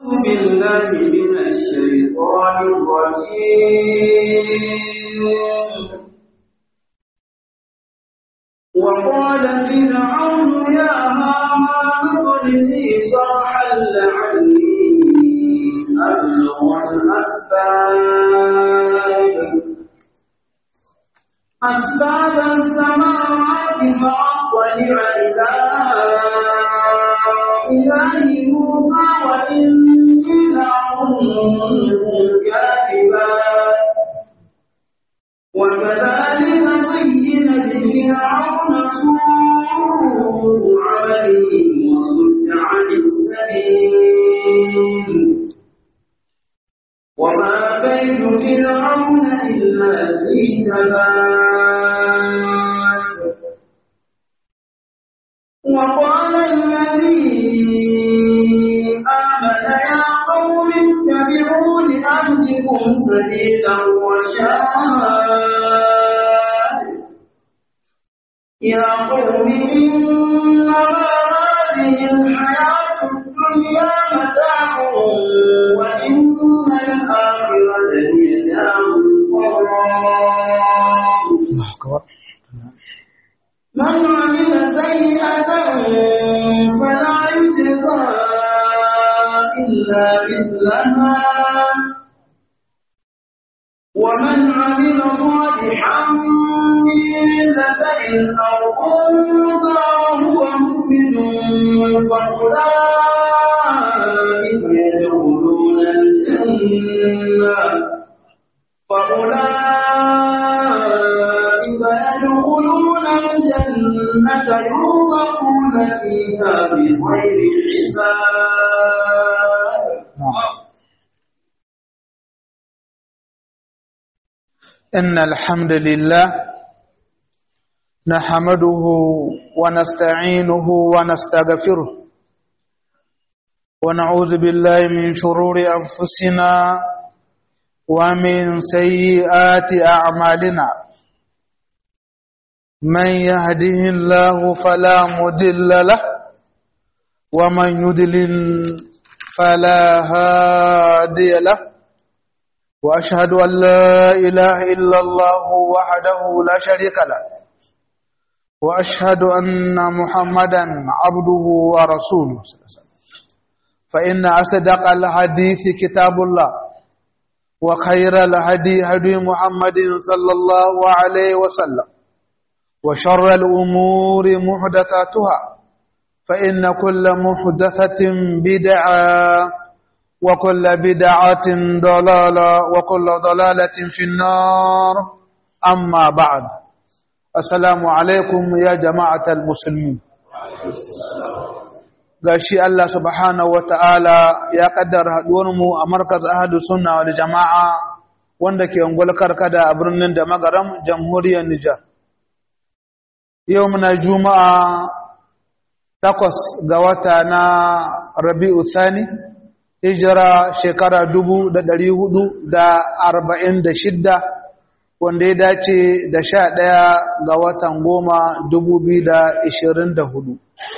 بالله من الشيطان الرجيم وقال فرعون يا هامان ابن لي صرحا لعلي أبلغ الأسباب أسباب السماوات فأطلع إلى إله موسى وإني لأظنه كاذبا وكذلك زين لفرعون سوء عمله وصد عن السبيل وما كيد فرعون إلا في تباب وقال الذي آمن يا قوم اتبعون أهدكم سبيل الرشاد يا قوم إنما هذه الحياة الدنيا متاع وإن الآخرة هي دار القرار من عمل سيئة فلا يجزى إلا مثلها ومن عمل صالحا من ذكر أو أنثى وهو مؤمن فأولئك يدخلون الجنة فأولئك يدخلون الجنة يرزقون فيها بغير حساب إن الحمد لله نحمده ونستعينه ونستغفره ونعوذ بالله من شرور أنفسنا ومن سيئات أعمالنا من يهده الله فلا مضل له ومن يضلل فلا هادي له وأشهد أن لا إله إلا الله وحده لا شريك له وأشهد أن محمدا عبده ورسوله صلى الله عليه وسلم فإن أصدق الحديث كتاب الله وخير الهدي هدي محمد صلى الله عليه وسلم وشر الأمور محدثاتها فإن كل محدثة بدعة وكل بدعة ضلالة وكل ضلالة في النار أما بعد السلام عليكم يا جماعة المسلمين gashi Allah subhanahu wata'ala ya kaddara haduwarmu a markaz ahadu sunna wal jama'a wanda ke ungul karkada a birnin da magaram jamhuriyar Nijar yau muna juma'a takwas ga wata na Rabi'u Thani hijira shekara dubu da ɗari hudu da arba'in da shidda wanda ya dace da sha ɗaya ga watan goma dubu biyu da ishirin da hudu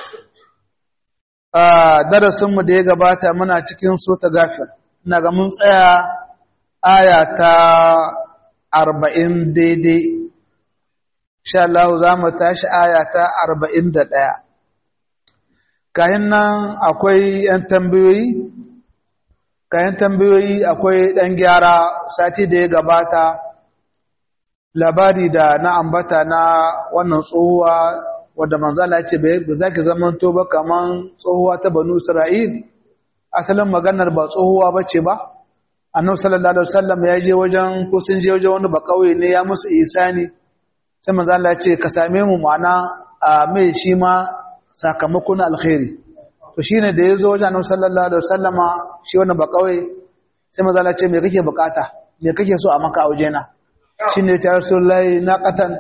a darasinmu da ya gabata muna cikin sota gafir ina ga mun tsaya aya ta arba'in daidai sha Allah za mu tashi aya ta arba'in da ɗaya kayan nan akwai ‘yan tambayoyi kayan tambayoyi akwai ɗan gyara sati da ya gabata labari da na ambata na wannan tsohuwa wadda manzala ce ba za ki zamanto ba kaman tsohuwa ta banu isra'il asalin maganar ba tsohuwa ba ce ba annabi sallallahu alaihi wasallam ya je wajen ko sun je wajen wani ba kauye ne ya musu isani sai manzala ce ka same mu ma'ana a mai shi ma sakamakon alkhairi to shine da yazo wajen Annabi sallallahu alaihi wasallama shi wannan ba kawai sai manzo Allah ce me kake bukata me kake so a maka a wajena shine ta Rasulullahi na qatan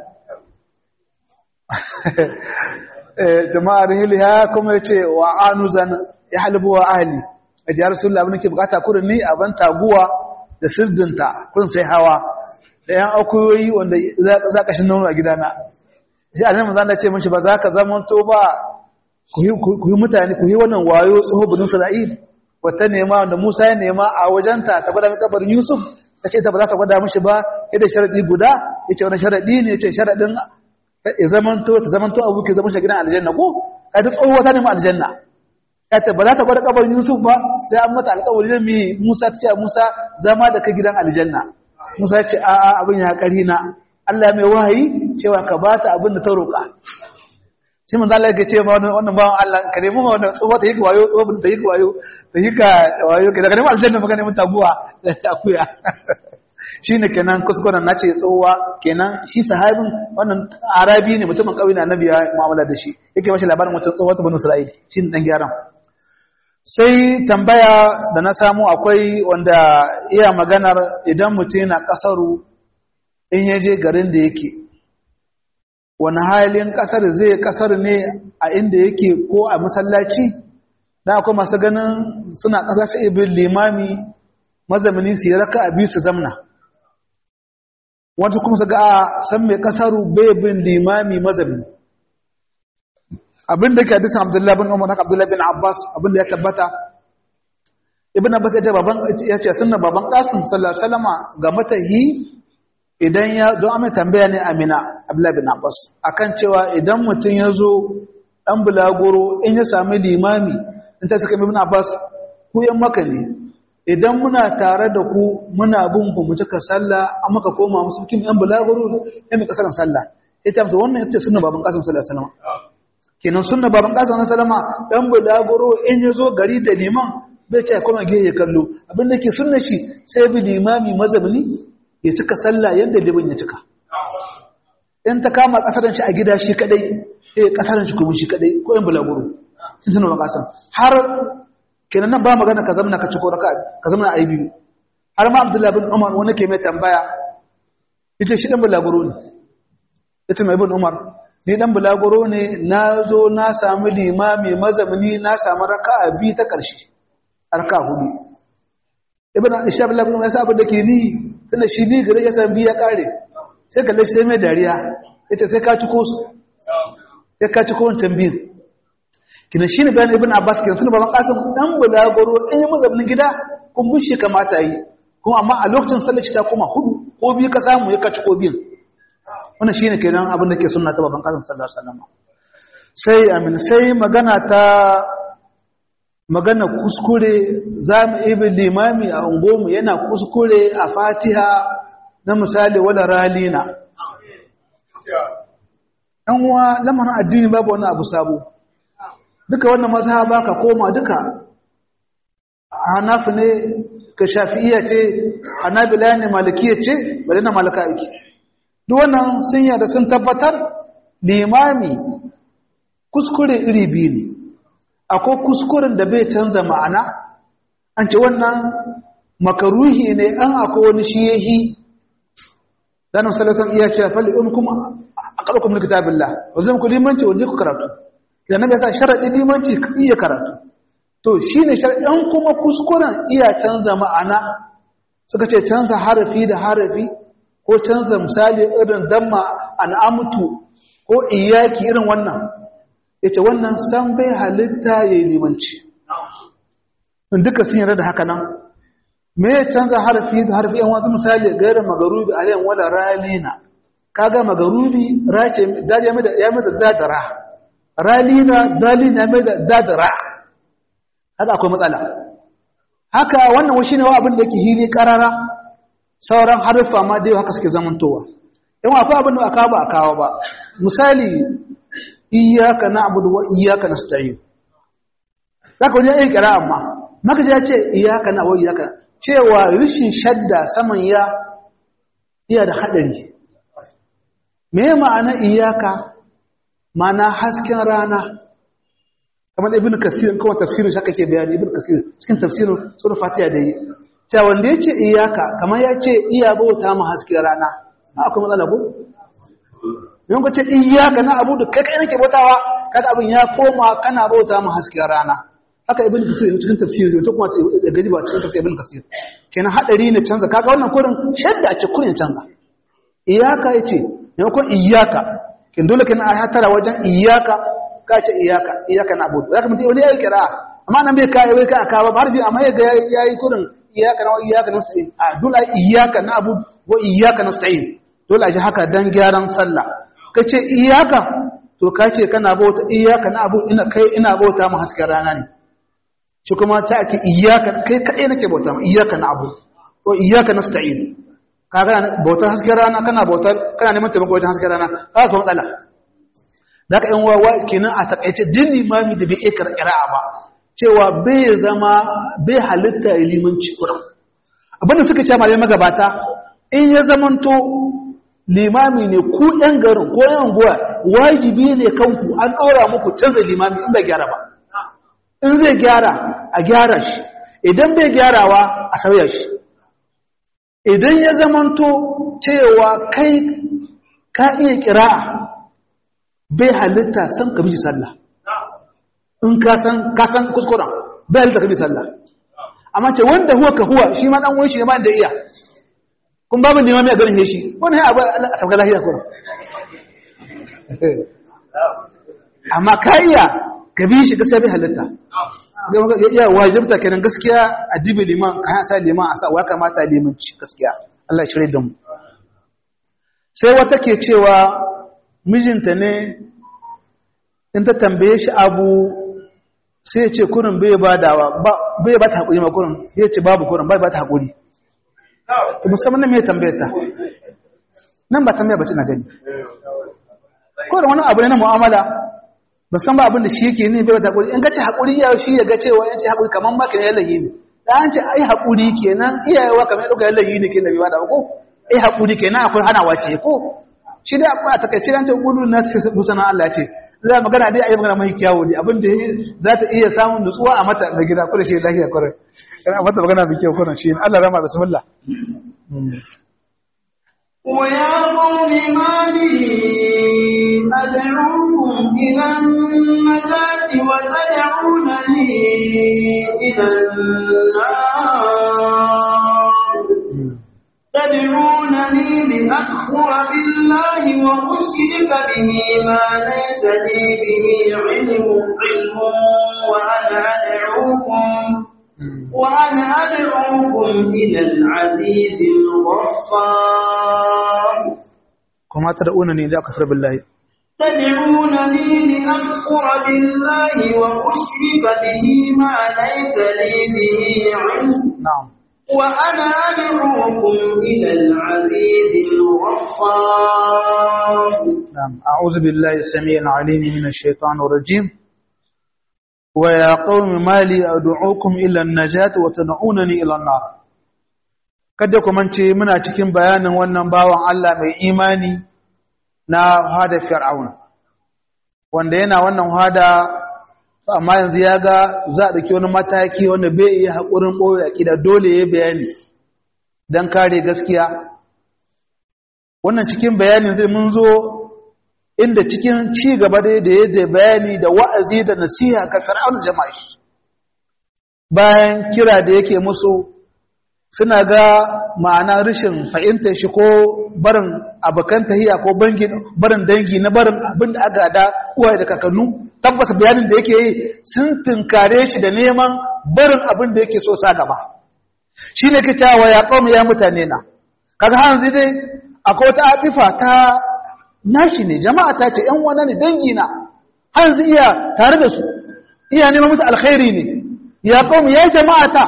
eh jama'ar hiliya kuma yace wa anuzan ya halbu wa ahli ya Rasulullahi abin nake bukata kurin ni aban taguwa da sirdinta kun sai hawa da yan akuyoyi wanda za ka shi nono a gidana sai annabi manzo Allah ce mishi ba za ka zama to ba ku yi mutane ku yi wannan wayo tsoho bunin Isra'il wata nema wanda Musa ya nema a wajenta ta gwada kabarin Yusuf ta ce ta ba za ta gwada mishi ba yadda sharadi guda ya ce wani sharadi ne ya ce sharadin ya zamanto ta zamanto abu ke zama shi gidan aljanna ko ka ta tsohuwa ta nema aljanna ya ta ba za ta gwada kabarin Yusuf ba sai an mata alƙawari da mi Musa ta ce Musa zama da ka gidan aljanna Musa ya ce a'a abin ya ƙari na Allah mai wahayi cewa ka ba ta abin da ta roƙa shi mun zalla yake ce ma wannan bawan Allah ka nemi ma wannan tsohuwa ta yi ka wayo tsohuwa ta yi ka wayo ta yi ka wayo ka daga neman aljanna maka neman taguwa da ta akuya shi ne kenan kuskuren na ce tsohuwa kenan shi sahabin wannan arabi ne mutumin ƙauye na annabi ya mu'amala da shi yake mashi labarin wata tsohuwa ta banu isra'il shi ne dan gyaran sai tambaya da na samu akwai wanda iya maganar idan mutum yana kasaru in ya je garin da yake wani halin kasar zai kasar ne a inda yake ko a masallaci da akwai masu ganin suna kasa sai ibin limami mazamini su yi raka a biyu su zamna wata kuma su ga a san mai kasaru bai bin limami mazamini abin da ke hadisin abdullahi bin umar haka abdullahi bin abbas abin da ya tabbata ibn abbas ya ce baban ya ce sunna baban qasim sallallahu alaihi wasallam ga matahi idan ya don amma tambaya ne amina abdullahi bin abbas akan cewa idan mutum ya zo dan bulagoro in ya sami limami in ta saka ibn abbas ku yan maka ne idan muna tare da ku muna bin ku mu cika sallah amma ka koma musu kin yan bulagoro sai mu kasaran sallah ita musu wannan ita sunna baban qasim sallallahu alaihi wasallam kenan sunna baban qasim sallallahu alaihi wasallam dan bulagoro in ya zo gari da liman bai ce kuma ge ya kallo abin da ke sunna shi sai bi limami mazabni ya cika sallah yanda liman ya cika in ta kama kasaran shi a gida shi kadai eh kasaran shi kuma shi kadai ko yan bulaguro sun sunna baban qasim har kenan nan ba magana ka zamna ka ciko raka ka zamna ai biyu har ma abdullahi bin umar wani ke mai tambaya yace shi dan bulaguro ne yace mai bin umar ni dan bulaguro ne na zo na samu limami mazamini na samu raka'a biyu ta ƙarshe raka hudu ibn ishaq bin abdul yasa abin da ke ni tunda shi ni gare ya kan biya kare sai kalle shi mai dariya yace sai ka ciko su sai ka ciko wancan biyu kina shine bayan ibn abbas kin tunda baban qasim dan bulaguro in yi mazaminin gida kun bushe kamata yi kuma amma a lokacin sallar shi ta koma hudu ko biyu ka samu ya ka ciko biyu wannan shine kenan abin da ke sunna ta baban kasan sallallahu alaihi wasallam sai amin sai magana ta magana kuskure zamu ibi limami a ungomu yana kuskure a Fatiha na misali wala ralina dan uwa lamarin addini babu wani abu sabo duka wannan mazhaba ka koma duka hanafi ne ka shafi'iyya ce hanabila ne malikiyya ce bari na malaka aiki duk wannan sun yada sun tabbatar limami kuskure iri biyu ne akwai kuskuren da bai canza ma'ana an ce wannan makaruhi ne an akwai wani shiyehi zanen salasan iya ce falli in kuma a ƙarƙon mulki tabilla wanzu ku limanci wanda ku karatu da na gasa sharaɗi limanci iya karatu to shi ne sharaɗin kuma kuskuren iya canza ma'ana suka ce canza harafi da harafi ko canza misali irin damma al'amutu ko iyaki irin wannan ya ce wannan san bai halitta ya yi limanci in duka sun yarda da haka nan me ya canza harfi da harfi yan wasu misali gairar magarubi a yan wala ralina kaga magarubi race ya mai da dadara ralina dalina ya mai da dadara haka akwai matsala haka wannan washi ne wa abin da yake hili karara sauran haruffa ma dai haka suke zamantowa in akwai abin da aka ba a kawo ba misali iyyaka na'budu wa iyyaka nasta'in zaka wani ayi kira amma maka ya ce iyyaka na wa iyyaka cewa rishin shadda saman ya iya da hadari me ma'ana iyyaka ma'ana hasken rana kamar ibn kasir kuma tafsirin shi kake bayani ibn kasir cikin tafsirin sura fatiha da yi cewa wanda yace iyyaka kamar ya ce iya bauta mu hasken rana akwai matsala ko yin ku ce iyaka na abu da kai kai nake bautawa kada abin ya koma kana bauta mu hasken rana haka ibn kasir cikin tafsiri to kuma gaji ba cikin tafsir ibn kasir kenan hadari ne canza kaga wannan kurin shadda a cikin kurin canza iyaka yace ne ko iyaka kin dole kana a hatara wajen iyaka ka ce iyaka iyaka na abu zaka mutai wani yayi kira amma nan bai kai bai kai aka ba harfi amma ya ga yayi kurin iyaka na iyaka nasta'in a dole iyaka na abu wa iyaka nasta'in dole a ji haka dan gyaran sallah kace iyaka to kace kana bauta iyaka na abu ina kai ina bauta mu hasken rana ne shi kuma ta ake iyaka kai kadai nake bauta mu iyaka na abu to iyaka nasta'in kaga bautar hasken rana kana bautar kana neman taimako wajen hasken rana kaga ko matsala da ka yan wawa kenan a takaice din limami da bai iya qira'a ba cewa bai zama bai halitta limanci kuran abinda suka ce malamai magabata in ya zamanto limami ne ku yan garin ko yan guwa wajibi ne kanku an ɗora muku canza limami in bai gyara ba in zai gyara a gyara shi idan bai gyarawa a sauya shi idan ya zamanto cewa kai ka iya kira'a bai halitta san ka biji sallah in ka san ka san kuskuren bai halitta ka biji sallah amma ce wanda huwa ka huwa shi ma dan wani shi ne ma da iya kun babu limami a garin shi wani ya abu a sabga lahiya kuma amma ka iya ka bi shi gaskiya bai halitta ya iya wajibta kenan gaskiya a dibi liman ka sa liman a sa wa kamata limanci gaskiya Allah ya shirye da mu sai wata ke cewa mijinta ne in ta tambaye shi abu sai ya ce kurin bai ba dawa bai ba ta haƙuri ma kurin ya ce babu kurin bai ba ta haƙuri ta musamman na mai tambaye ta nan ba tambaya ba na gani kurin wani abu ne na mu'amala ba san ba abin da shi yake ne bai ba ta haƙuri in ga ce haƙuri ya shi ya ga cewa yan ce haƙuri kamar maka ne yalayi ne da an ce ai haƙuri kenan iyayewa kamar ɗauka yalayi ne ke da bai ba da ko ai haƙuri kenan akwai hanawa ce ko shi dai a takaice an ce gudu na musana Allah ce za magana dai ayi magana mai kyawu ne abinda za ta iya samun nutsuwa a mata da gida kuma shi lafiya kwarai kana mata magana mai kyau kwarai shi Allah rama bismillah ويا قوم ما لي أدعوكم إلى النجاة وتدعونني إلى النار تدعونني لأكفر بالله وأشرك به ما ليس لي به علم علم وأنا أدعوكم وأنا أدعوكم إلى العزيز الغفار كما تدعونني لأكفر بالله تدعونني لأكفر بالله وأشرك به ما ليس لي به علم نعم وأنا أدعوكم إلى العزيز الغفار نعم أعوذ بالله السميع العليم من الشيطان الرجيم ويا قوم ما لي أدعوكم إلى النجاة وتدعونني إلى النار kada ku mance muna cikin bayanin wannan bawan Allah mai imani na hada fir'auna wanda yana wannan hada amma yanzu ya ga za a ɗauki wani mataki wanda bai iya haƙurin ɓoye aƙida dole ya bayani don kare gaskiya wannan cikin bayanin zai mun zo inda cikin ci gaba dai da ya bayani da wa'azi da nasiha ga fir'aun jama'a shi bayan kira da yake musu suna ga ma'ana rashin fahimtar shi ko barin abokan tahiya ko barin dangi na barin abin da aka da uwaye da kakannu tabbas bayanin da yake yi sun tunkare shi da neman barin abin da yake so sa gaba shi ne ke cewa ya kawo ya mutane na kaga hanzu dai akwai wata atifa ta nashi ne jama'a ta ce ‘yan wane ne dangi na hanzu iya tare da su iya neman musu alkhairi ne ya kawo ya jama'a ta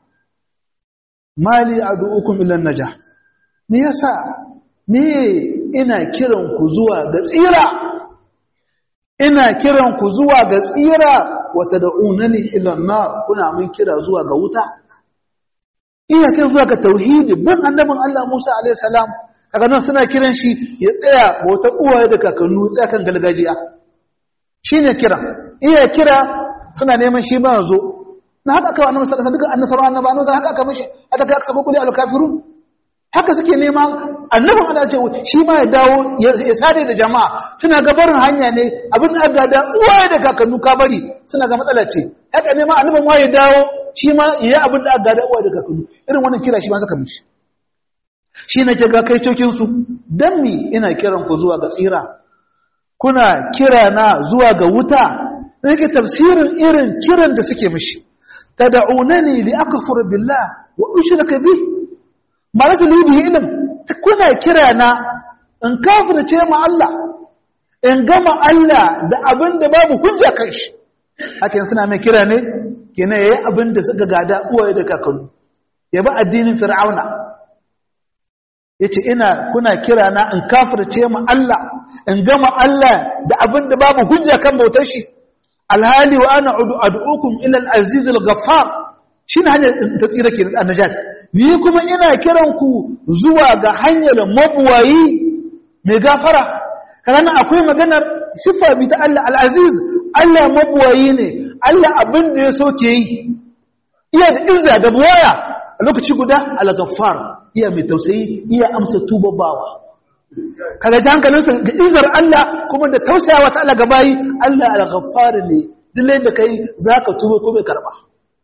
mali a du'ukun ilan naja me yasa me ina kiran ku zuwa ga tsira ina kiran ku zuwa ga tsira wata da'unani ilan na kuna mun kira zuwa ga wuta iya kiran zuwa ga tauhidi bin annabin Allah Musa alaihi salam kaga nan suna kiran shi ya tsaya bauta uwaye da kakannu tsaya kan galgajiya shine kira iya kira suna neman shi ba zo na haka aka annabi sallallahu alaihi wasallam annabi annabi annabi haka aka mishi aka kai aka sabo kuli al kafirun haka suke nema annabin Allah ce shi ma ya dawo ya sade da jama'a suna ga barin hanya ne abin da aka da uwaye da kakannu ka bari suna ga matsala ce haka nema annabin ma ya dawo shi ma ya abin da aka da uwaye da kakannu irin wannan kira shi ma saka mishi shi ne ke ga kai cokin su dan mi ina kiran ku zuwa ga tsira kuna kira na zuwa ga wuta yake tafsirin irin kiran da suke mishi tad'unani li akfur billah wa ushrika bi malaka li bihi ilm kuna kira na in kafirce ma Allah in gama Allah da abin da babu hujja kan shi hakan suna mai kira ne kenan yayi abin da suka gada uwaye da kakanni ya bi addinin fir'auna yace ina kuna kira na in kafirce ma Allah in gama Allah da abin da babu hujja kan bautar shi alhali wa ana ad'ukum ila al-aziz al-ghaffar shine hanyar ta tsira ke annajat ni kuma ina kiran ku zuwa ga hanyar mabuwayi mai gafara kana akwai maganar sifa bi ta Allah al-aziz Allah mabuwayi ne Allah abin da ya so ke yi iya da izza da buwaya a lokaci guda al-ghaffar iya mai tausayi iya amsa tubabawa kaga ji hankalinsa ga izar Allah kuma da tausayawa ta Allah gabayi Allah al-ghaffar ne dille da kai zaka tuba ko bai karba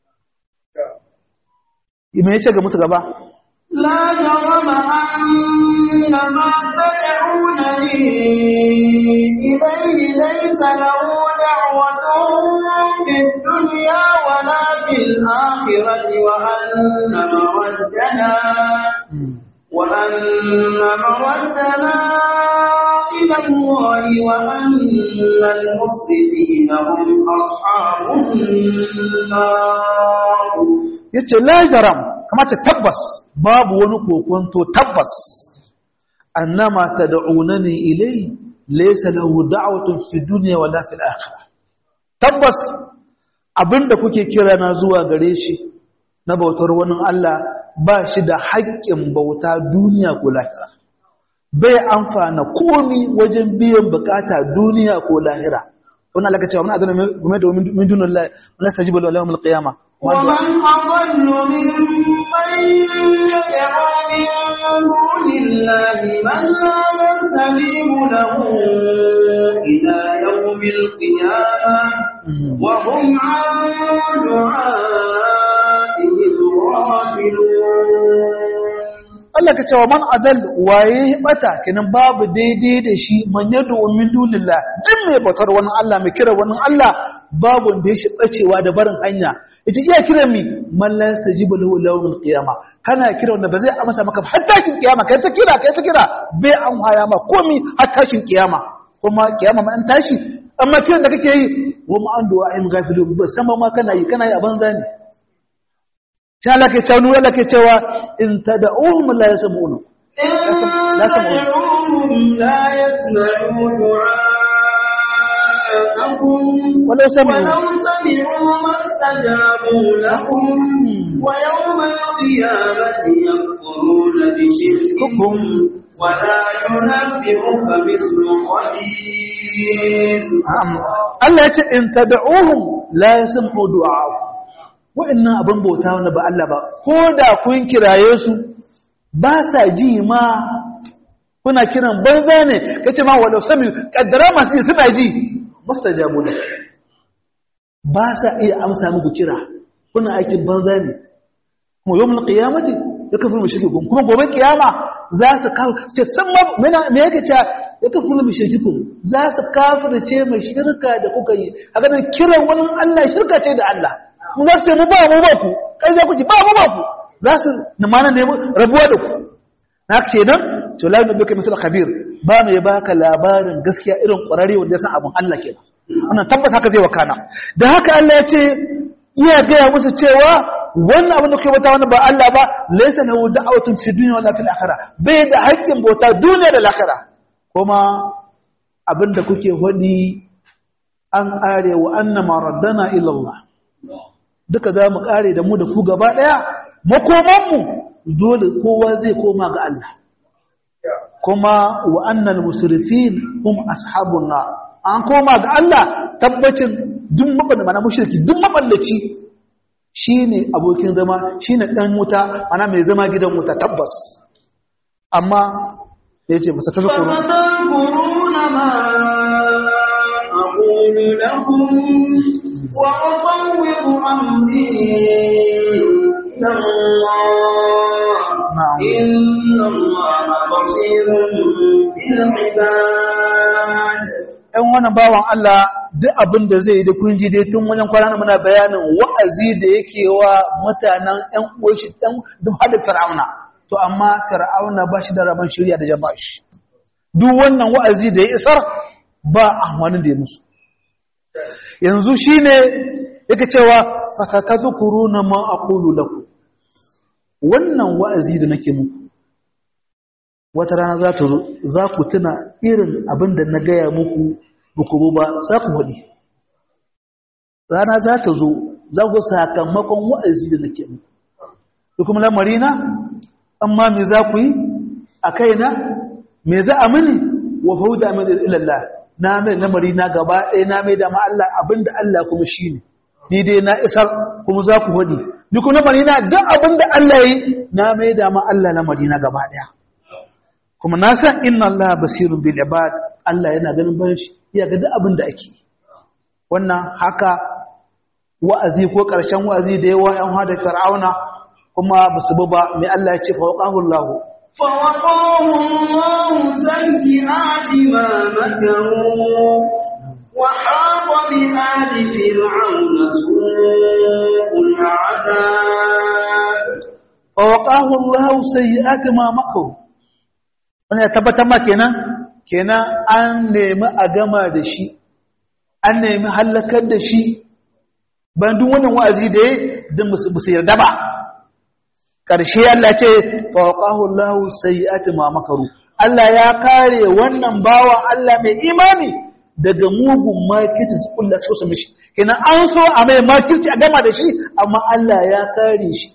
me yace ga musu gaba لا جرم أن ما تدعونني إليه ليس له دعوة في الدنيا ولا في الآخرة وأن مردنا وأن مردنا إلى الله وأن المسرفين هم أصحاب النار yace la jaram kamata tabbas babu wani kokonto tabbas annama tad'unani ilay laysa lahu da'watun fi dunya wala fil akhirah tabbas abinda kuke kira na zuwa gare shi na bautar wani Allah ba shi da haƙƙin bauta duniya ko lahira bai amfana komi wajen biyan bukata duniya ko lahira wannan Allah ka cewa mun azana game da min dunin Allah la tajibu lahu yawm al-qiyamah ومن أضل ممن يدعو من دون الله من لا يستجيب له إلى يوم القيامة وهم عن دعائهم غافلون Allah ka cewa man adal waye bata kenan babu daidai da shi man yadu min dunillah din mai batar wani Allah mai kira wani Allah babu da shi bacewa da barin hanya ita iya kira mi man la yastajibu lahu yawmil qiyama kana kira wanda ba zai amsa maka har tashin kiyama kai ta kira kai ta kira bai an haya ma komi har tashin kiyama kuma kiyama ma an tashi amma kiran da kake yi wa ma an du'a in gafilu ba sama ma kana yi kana yi a banza ne sai Allah ke cewa Allah ke cewa in tad'uhum la yasma'una إن تدعوهم لا يسمعوا دعاءكم ولو سمعوا ولو سمعوا ما استجابوا لكم ويوم القيامة يكفرون بشرككم ولا ينبئك مثل خبير Allah ya ce in tad'uhum la yasma'u du'a'akum wa'annan abin bauta wanda ba Allah ba ko da kun kiraye su ba sa ji ma kuna kiran banza ne kace ma walau sami kaddara masu ji suna ji mustajabu da ba sa iya amsa muku kira kuna aikin banza ne kuma yawmul qiyamati yakfuru mushrikum kuma gobe kiyama za su kawo ce san ma me yake cewa yakfuru mushrikum za su kafirce mai shirka da kuka yi haka nan kiran wani Allah shirka ce da Allah mu za su ce mu ba mu ba ku kai za ku ji ba mu ba ku za su mana nemi rabuwa da ku na ce nan to la nabika misal khabir ba mai baka labarin gaskiya irin ƙwararre wanda ya san abin Allah kenan wannan tabbas haka zai wakana da haka Allah ya ce iya gaya musu cewa wannan abin da kuke bauta wani ba Allah ba laysa lahu da'watun fi dunya wala fil akhirah bai da haƙƙin bauta duniya da lahira kuma abin da kuke hodi an ƙare wa annama raddana ila Allah duka za mu ƙare da mu da ku gaba ɗaya makomanmu dole kowa zai koma ga Allah kuma wa annal musrifin hum ashabun nar an koma ga Allah tabbacin duk mabanda mana mushriki duk maballaci shine abokin zama shine dan wuta mana mai zama gidan wuta tabbas amma yace masa tazkuru فتذكرون ما أقول لكم وأفوض أمري إلى الله نعم. إن الله بصير بالعباد ɗan wannan bawan Allah duk abin da zai yi da kun ji dai tun wajen kwana muna bayanin wa'azi da yake wa mutanen ƴan uwashi ɗan duk hada fir'auna to amma fir'auna ba shi da rabon shirya da jama'a shi duk wannan wa'azi da ya isar ba amfanin da ya musu yanzu shine yake cewa fasatadhkuruna ma aqulu lakum wannan wa'azi da nake muku wata rana za ta zo za ku tuna irin abin da na gaya muku buku ba za ku haɗi rana za ta zo za ku sakamakon wa'azi da nake muku da kuma lamarina amma me za ku yi a kaina me za a mini wa fauda min ilallah na mai lamarina gaba ɗaya na mai da ma Allah abinda Allah kuma shi ne ni dai na isar kuma za ku haɗi ni kuma lamarina duk abinda Allah yi na mai da ma Allah lamarina gaba ɗaya kuma na san inna Allah basirun bil ibad Allah yana ganin bayan shi ya ga duk abin da ake wannan haka wa'azi ko ƙarshen wa'azi da yawa ‘yan hada fir'auna kuma ba su ba mai Allah ya ce fawaqahu Allah فوقاه الله سيئات ما مكروا وحاق بآل فرعون سوء العذاب fawaqahu Allah sayyi'ati ma makaru wannan ya tabbatar ma kenan kenan an nemi a gama da shi an nemi halakar da shi ban duk wannan wa'azi da ya din musu musu yarda ba ƙarshe Allah ce fawaqahu Allahu sayyi'ati ma makaru Allah ya kare wannan bawa Allah mai imani daga mugun makirci su kullu so su mishi kenan an so a mai makirci a gama da shi amma Allah ya kare shi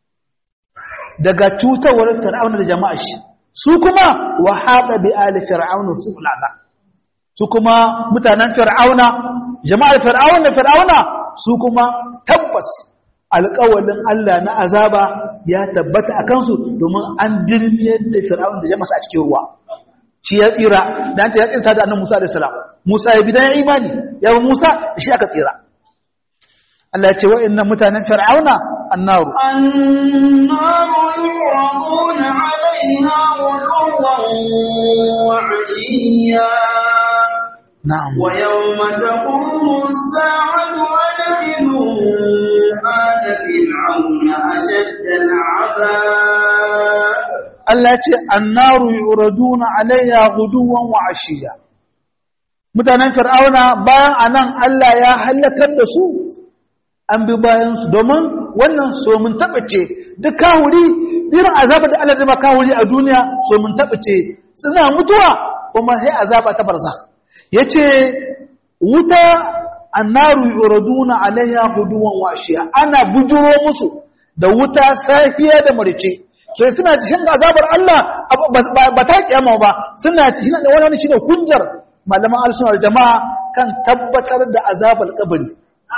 daga cutawar fir'auna da jama'a shi su kuma wa haqa bi ali fir'auna su'ul azab su kuma mutanen fir'auna jama'ar fir'auna fir'auna su kuma tabbas alƙawalin Allah na azaba ya tabbata a kansu domin an dirmiyar da fir'auna da jama'a a cikin ruwa shi ya tsira da an ce ya tsira da annabi Musa alaihi salam Musa ya bidan imani ya Musa shi aka tsira Allah ya ce wa'annan mutanen fir'auna annaru النار يعرضون عليها غدوا وعشيا na'am ويوم تقوم الساعة أدخلوا آل فرعون أشد العذاب Allah ce annaru yuraduna alaiha guduwan wa ashiya mutanen fir'auna bayan anan Allah ya halakar da su an bi bayan su domin wannan so mun tabbace duk kawuri irin azaba da Allah zai ba kawuri a duniya so mun tabbace suna mutuwa kuma sai azaba ta barza yace wuta annaru yuraduna alaiha guduwan wa ashiya ana bujuro musu da wuta safiya da marice sai suna cikin azabar Allah ba ta kiyama ba suna cikin da wani shine hujjar malaman al jama'a kan tabbatar da azabar kabari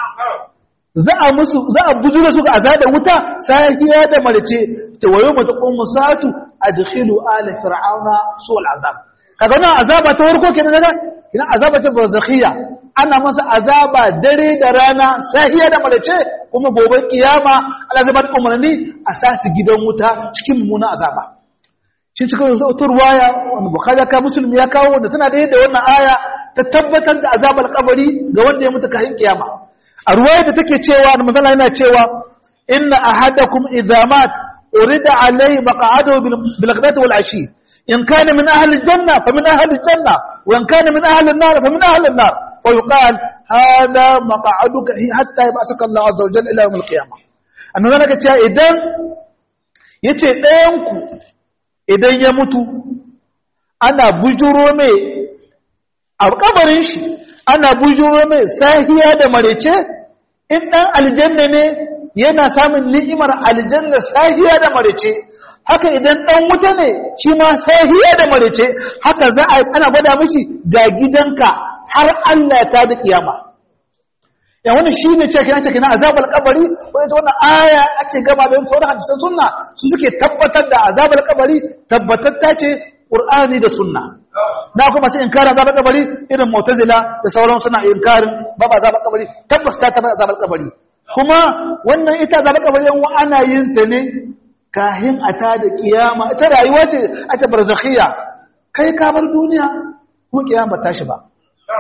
za a musu za a bujura su ga azabar wuta sahiya da marce ta wayo mata qummu satu adkhilu ala fir'auna su'al azab kaga wannan azaba ta farko kenan daga ina azaba ta barzakhiya ana masa azaba dare da rana sahiya da marce kuma gobe kiyama Allah zai ba da umarni a sasu gidan wuta cikin mummuna azaba shi cikin wata ruwaya wanda bukhari ka musulmi ya kawo da tana da yadda wannan aya ta tabbatar da azabar kabari ga wanda ya mutu kahin kiyama a ruwaya da take cewa da manzala yana cewa inna ahadakum idza mat urida alayhi maq'adahu bil ghadati wal ashi in kana min ahli janna fa min ahli janna wa in kana min ahli an-nar fa min ahli an-nar wa yuqal hada maq'aduka hatta yab'athaka Allah azza wa jalla ila yawm al-qiyamah annabi naka cewa idan yace ɗayan ku idan ya mutu ana bujuro mai a kabarin shi ana bujuro mai sahiya da marece in ɗan aljanna ne yana samun ni'imar aljanna sahiya da marece haka idan ɗan wuta ne shi ma sahiya da marece haka za a ana gwada mishi ga gidanka har Allah ta da kiyama ya wani shi ne ce kina ce kina azabar kabari wani ta wannan aya ake gaba da sauran hadisan sunna su suke tabbatar da azabar kabari tabbatar ta ce qur'ani da sunna na kuma sai inkarin azabar kabari irin mu'tazila da sauran suna inkarin ba ba azabar kabari tabbas ta tabbata azabar kabari kuma wannan ita azabar kabari yan ana yin ta ne kahin a ta da kiyama ita rayuwa ce a ta barzakhiya kai ka bar duniya kuma kiyama ta shi ba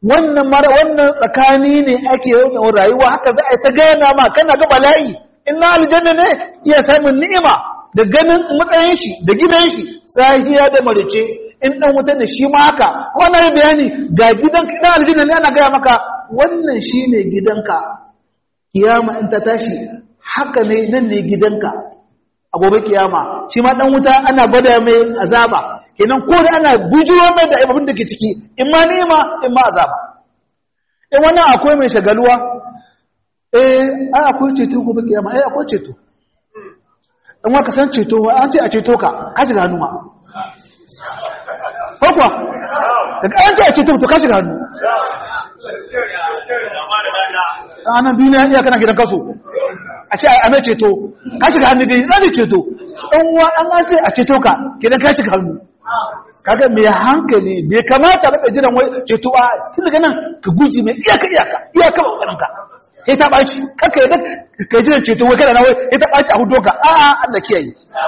wannan mara wannan tsakani ne ake yawan rayuwa haka za a yi ta gana ma kana ga bala'i in na aljanna ne iya samun ni'ima da ganin matsayin shi da gidan shi sahiya da marice in dan wuta da shi ma haka wannan bayani ga gidan dan aljanna ne ana gaya maka wannan shine gidanka kiyama in ta tashi haka ne nan ne gidanka a gobe kiyama shi ma dan wuta ana gwada mai azaba kenan ko da ana bujiro mai da abin da ke ciki in ma ni'ima in ma azaba in wannan akwai mai shagaluwa eh ai akwai ceto gobe kiyama ai akwai ceto in waka san ceto an ce a ceto ka ka shiga hannu ma ko kuwa daga an ce a ceto to ka shiga hannu a nan duniya iya kana gidan kaso a ce a mai ceto ka shiga hannu dai zai ceto ɗan uwa an an ce a ceto ka gidan ka shiga hannu kaga mai hankali bai kamata ba jiran wai ceto a tun daga nan ka guji mai iyaka iyaka iyaka ba ƙoƙarin ka sai ta ɓaci kaka yadda ka jiran ceto wai kada na wai sai ta ɓaci a hudu ka a a Allah kiyaye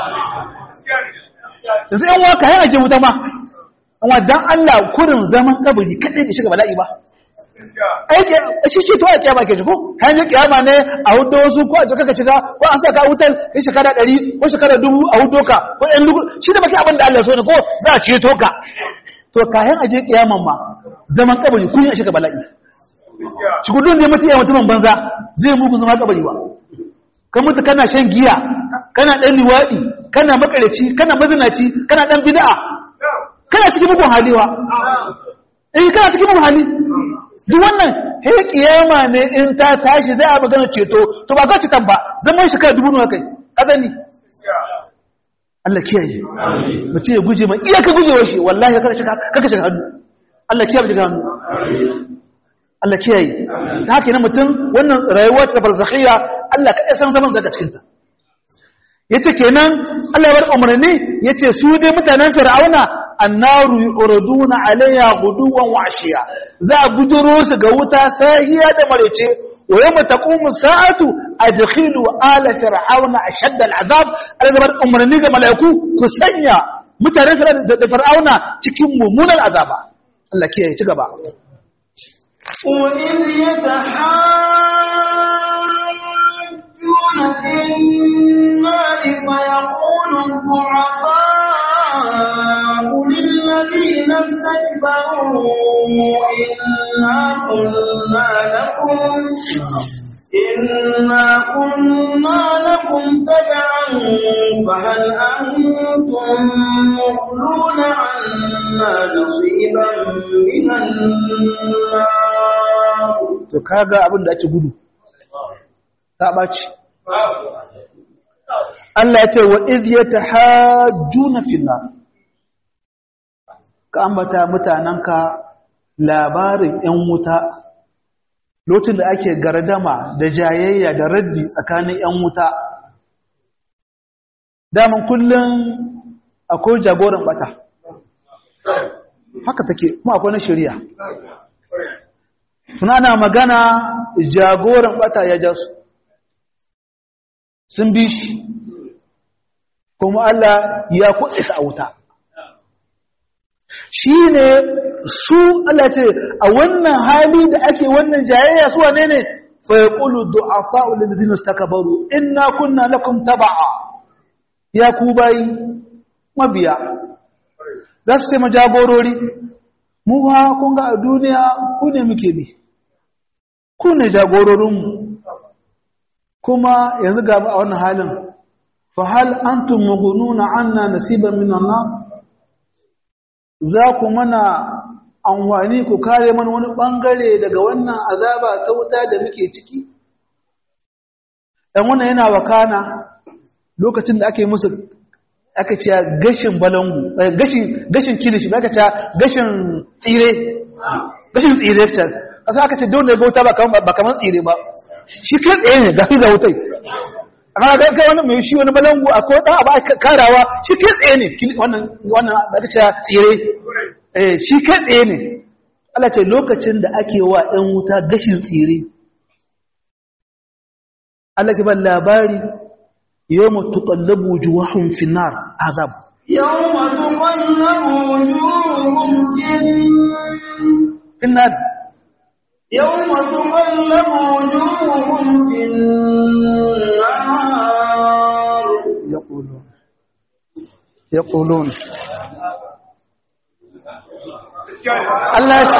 yanzu yan waka yana je wuta ma amma dan Allah kurin zaman kabari kadai bai shiga bala'i ba aiki shi ce to a kiyama ke jiko hanyar kiyama ne a hudu wasu ko a jika ka shiga ko an saka wutar kai shekara ɗari ko shekara dubu a hudu ka ko ɗan dubu shi da baki abin da Allah so ne ko za a ceto ka to kayan aje kiyaman ma zaman kabari kun yi shiga bala'i shi gudun da mutu iya mutumin banza zai mugu zama kabari ba kan mutu kana shan giya kana ɗan liwaɗi kana makareci kana mazinaci kana ɗan bid'a kana cikin mugun haliwa eh kana cikin mugun hali duk wannan he kiyama ne in ta tashi zai a magana ceto to ba za citan ba zaman shekara dubu nawa kai azani Allah kiyaye mutum ya guje ma iya ka guje wa shi wallahi kada shiga kaka shiga hannu Allah kiyaye shiga hannu Allah kiyaye ta haka ne mutum wannan rayuwa ta barzakhiyya Allah kada san zaman daga cikin ta yace kenan Allah ya bar umarni yace su dai mutanen Fir'auna annaru yuraduna alayha guduwan wa ashiya za a bujuro su ga wuta sahiya da marece wa yawma taqumu sa'atu adkhilu ala fir'auna ashadda al'azab alzabar umarni ga malaiku ku sanya mutanen da fir'auna cikin mummunan azaba Allah kiyaye ci gaba وإذ يتحاجون في النار فيقول الضعفاء للذين استكبروا إنا كنا لكم إنا كنا لكم تبعا فهل أنتم مغلون عنا نصيبا من النار to kaga abin da ake gudu ta ɓaci Allah ya ce wa iz yatahajjuna finna ka ambata mutananka labarin ‘yan wuta lokacin da ake gardama da jayayya da raddi tsakanin ‘yan wuta daman kullum akwai jagoran bata haka take kuma akwai na shari'a suna na magana jagoran bata ya ja su sun bi shi kuma Allah ya kuɗe su a wuta shi ne su Allah ce a wannan hali da ake wannan jayayya su wane ne fa ya ƙulu du'afa ulil takabaru inna kunna lakum taba'a ya ku bayi mabiya za su ce majagorori mu ha kun ga a duniya ku ne muke bi ku ne jagororinmu kuma yanzu gaba a wannan halin fa hal antum mughnuna anna nasiban minan nas za ku mana amfani ku kare mana wani bangare daga wannan azaba ta wuta da muke ciki dan wannan yana wakana lokacin da ake musu aka ce gashin balangu gashin gashin kilishi aka ce gashin tsire gashin tsire ta kasa aka ce dole ga wuta ba kaman ba kaman tsire ba shi kai tsaye ne ga ga wutai amma ga kai wani mai shi wani balangu akwai dan abu karawa shi kai tsaye ne wannan wannan aka ce tsire eh shi kai tsaye ne Allah ce lokacin da ake wa ɗan wuta gashin tsire Allah ke ban labari يوم تقلب وجوههم في النار عذاب يوم تقلب وجوههم في النار يوم تقلب وجوههم في النار يقولون يقولون Allah ya ce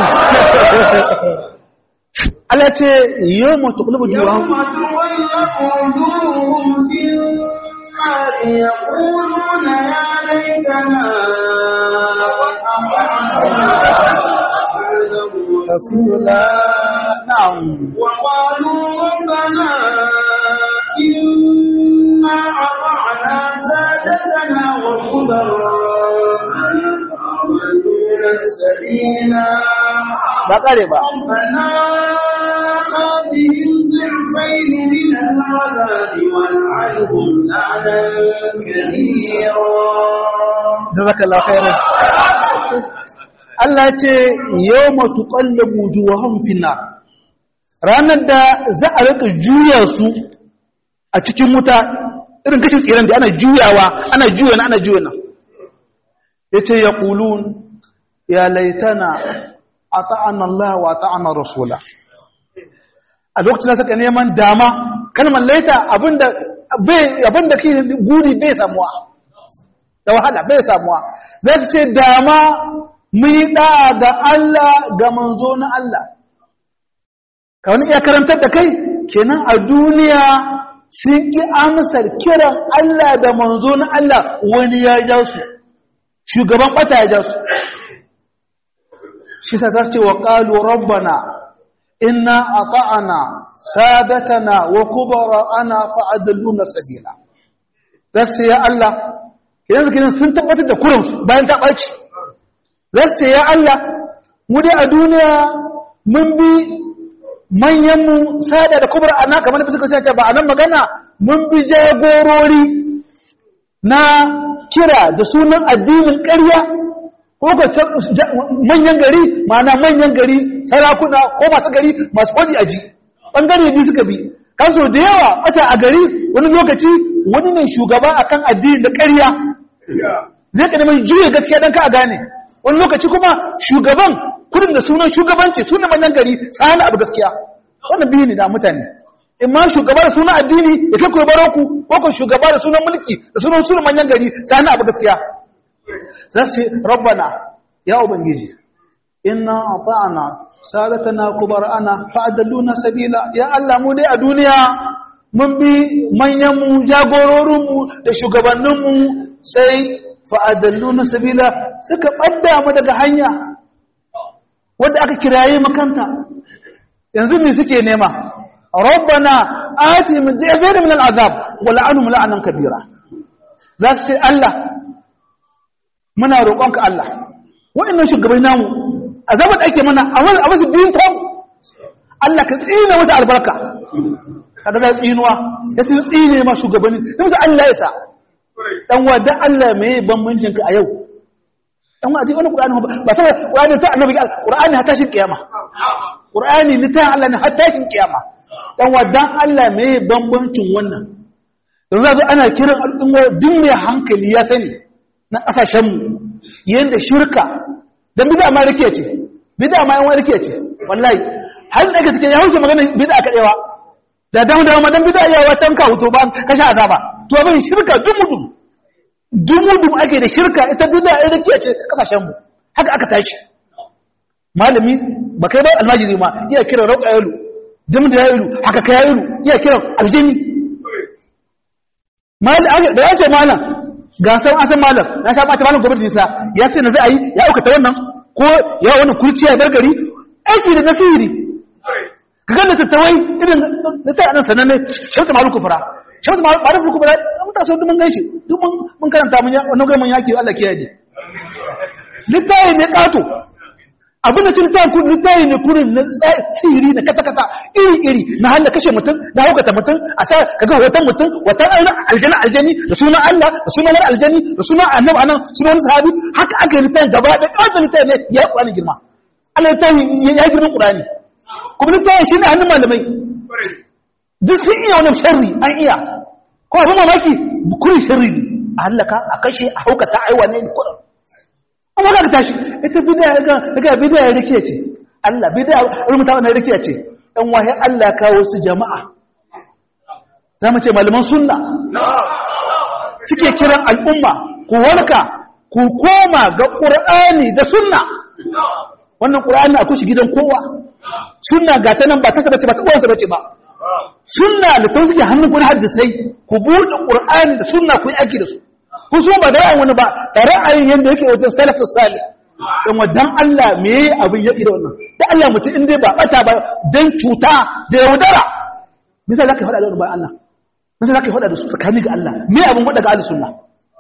Allah ce yau mutu kulubu يوم juwa تقلب وجوههم في النار يقولون يا ليتنا أطعنا na'am وقالوا ربنا إنا أطعنا سادتنا وكبراءنا فأضلونا السبيلا ba kare ba ربنا آتهم ضعفين من العذاب والعنهم لعنا كثيرا jazakallahu khairan Allah ce yawma tuqallabu wujuhum finnar ranar da za a rika juya su a cikin wuta irin kashin tsiran da ana juyawa ana juya na ana juya na yace yaqulun ya laitana ata'ana Allah wa ata'ana rasula a lokacin da suka neman dama kalmar laita abinda bai abinda kai guri bai samuwa da wahala bai samuwa za su ce dama mu yi ɗa'a ga Allah ga manzo na Allah ka wani iya karantar da kai kenan a duniya sun ƙi amsar kiran Allah da manzo na Allah wani ya ja su shugaban ɓata ya ja su shi sa za su ce wa ƙalu rabbana inna a ta'ana sadatana wa kubara ana fa'adalluna sabila za su ce ya Allah yanzu kinan sun tabbatar da kurinsu bayan ta ɓaci za su ce ya Allah mu dai a duniya mun bi manyanmu sada da kubra ana kamar da suka sace ba a nan magana mun bi jagorori na kira da sunan addinin ƙarya ko ka manyan gari ma'ana manyan gari sarakuna ko masu gari masu waje aji ɓangare biyu suka bi kanso da yawa wata a gari wani lokaci wani ne shugaba akan addini da ƙarya zai ka neman juya gaskiya don ka a gane wani lokaci kuma shugaban kudin da sunan shugabanci sunan manyan gari tsani abu gaskiya wannan biyu ne da mutane in ma shugaba da sunan addini ya kai kuwa baroku ko ko shugaba da sunan mulki da sunan sunan manyan gari tsani abu gaskiya za su ce rabbana ya ubangiji inna ata'ana sadatana kubara'ana fa'adalluna sabila ya Allah mu dai a duniya mun bi manyanmu jagororinmu da shugabanninmu sai fa'adalluna sabila suka ɓadda mu daga hanya wadda aka kiraye makanta yanzu ne suke nema rabbana ati min jazair min al'azab wa la'anhum la'anan kabira za su ce Allah muna roƙonka Allah wa'annan shugabai namu azabar da ake mana a wasu biyun ta Allah ka tsina masa albarka kada da tsinuwa ya ce tsine ma shugabanni sai musu Allah ya sa dan wa dan Allah me bambancin ka a yau dan wa wani Qur'ani ba sai Qur'ani ta annabi Qur'ani hatta shin kiyama Qur'ani ni ta Allah ne hatta shin kiyama dan wa dan Allah me bambancin wannan yanzu zo ana kiran al'umma duk mai hankali ya sani na kasashen mu yanda shirka dan bid'a ma rike ce bid'a ma yan rike ce wallahi har da kake ya wuce magana bid'a kadewa da dan da madan bid'a ya watan ka huto ba ka sha azaba to abin shirka dumudum dumudum ake da shirka ita bid'a ai rike ce kasashen mu haka aka tashi malami ba kai ba almajiri ma iya kira rauka yalu dim da yalu haka kai yalu iya kira aljini malam da ya ce malam ga san asan malam na sha bata malam gobe da nisa ya sai na zai yi ya aukata wannan ko ya wannan kurciya gargari aiki da nasiri ka ga littattafai irin na sai anan sananne shamsu malu kufra shamsu malu kufra mun ta so duk mun ganshi duk mun mun karanta mun wannan ga mun yaki Allah kiyaye littafi ne kato abin da cin taku littafi ne kurin na tsiri na kasa kasa iri iri na handa kashe mutum na hukata mutum a sa kaga hoton mutum watan aina aljana aljani da sunan Allah da sunan wani aljani da sunan annabi anan sunan wani sahabi haka aka yi littafin gaba da kawai littafi ne ya yi girma Allah littafi ya girman Qur'ani kuma littafi shi ne hannun malamai duk sun iya wani sharri an iya ko abin mamaki kurin sharri ne a hallaka a kashe a haukata a yi wane ne kurin amma ka tashi ita bidaya ga daga bidaya rike ce Allah bid'a rubuta wannan rikiya ce dan wahi Allah kawo su jama'a zamu ce malaman sunna suke kiran al'umma ku warka ku koma ga qur'ani da sunna wannan qur'ani akwai shi gidan kowa sunna ga ta nan ba ta bace ba ta uwansa bace ba sunna da ta suke hannun kun hadisai ku buɗe qur'ani da sunna ku yi aiki da su ku so ba da ra'ayin wani ba da ra'ayin yanda yake wajen salafus salih dan wadan Allah me yayi abin yaki da wannan da Allah mutum in dai ba bata ba dan cuta da yaudara misali zaka faɗa da wani ba Allah misali zaka faɗa da su tsakani ga Allah me abin faɗa ga ahlus sunna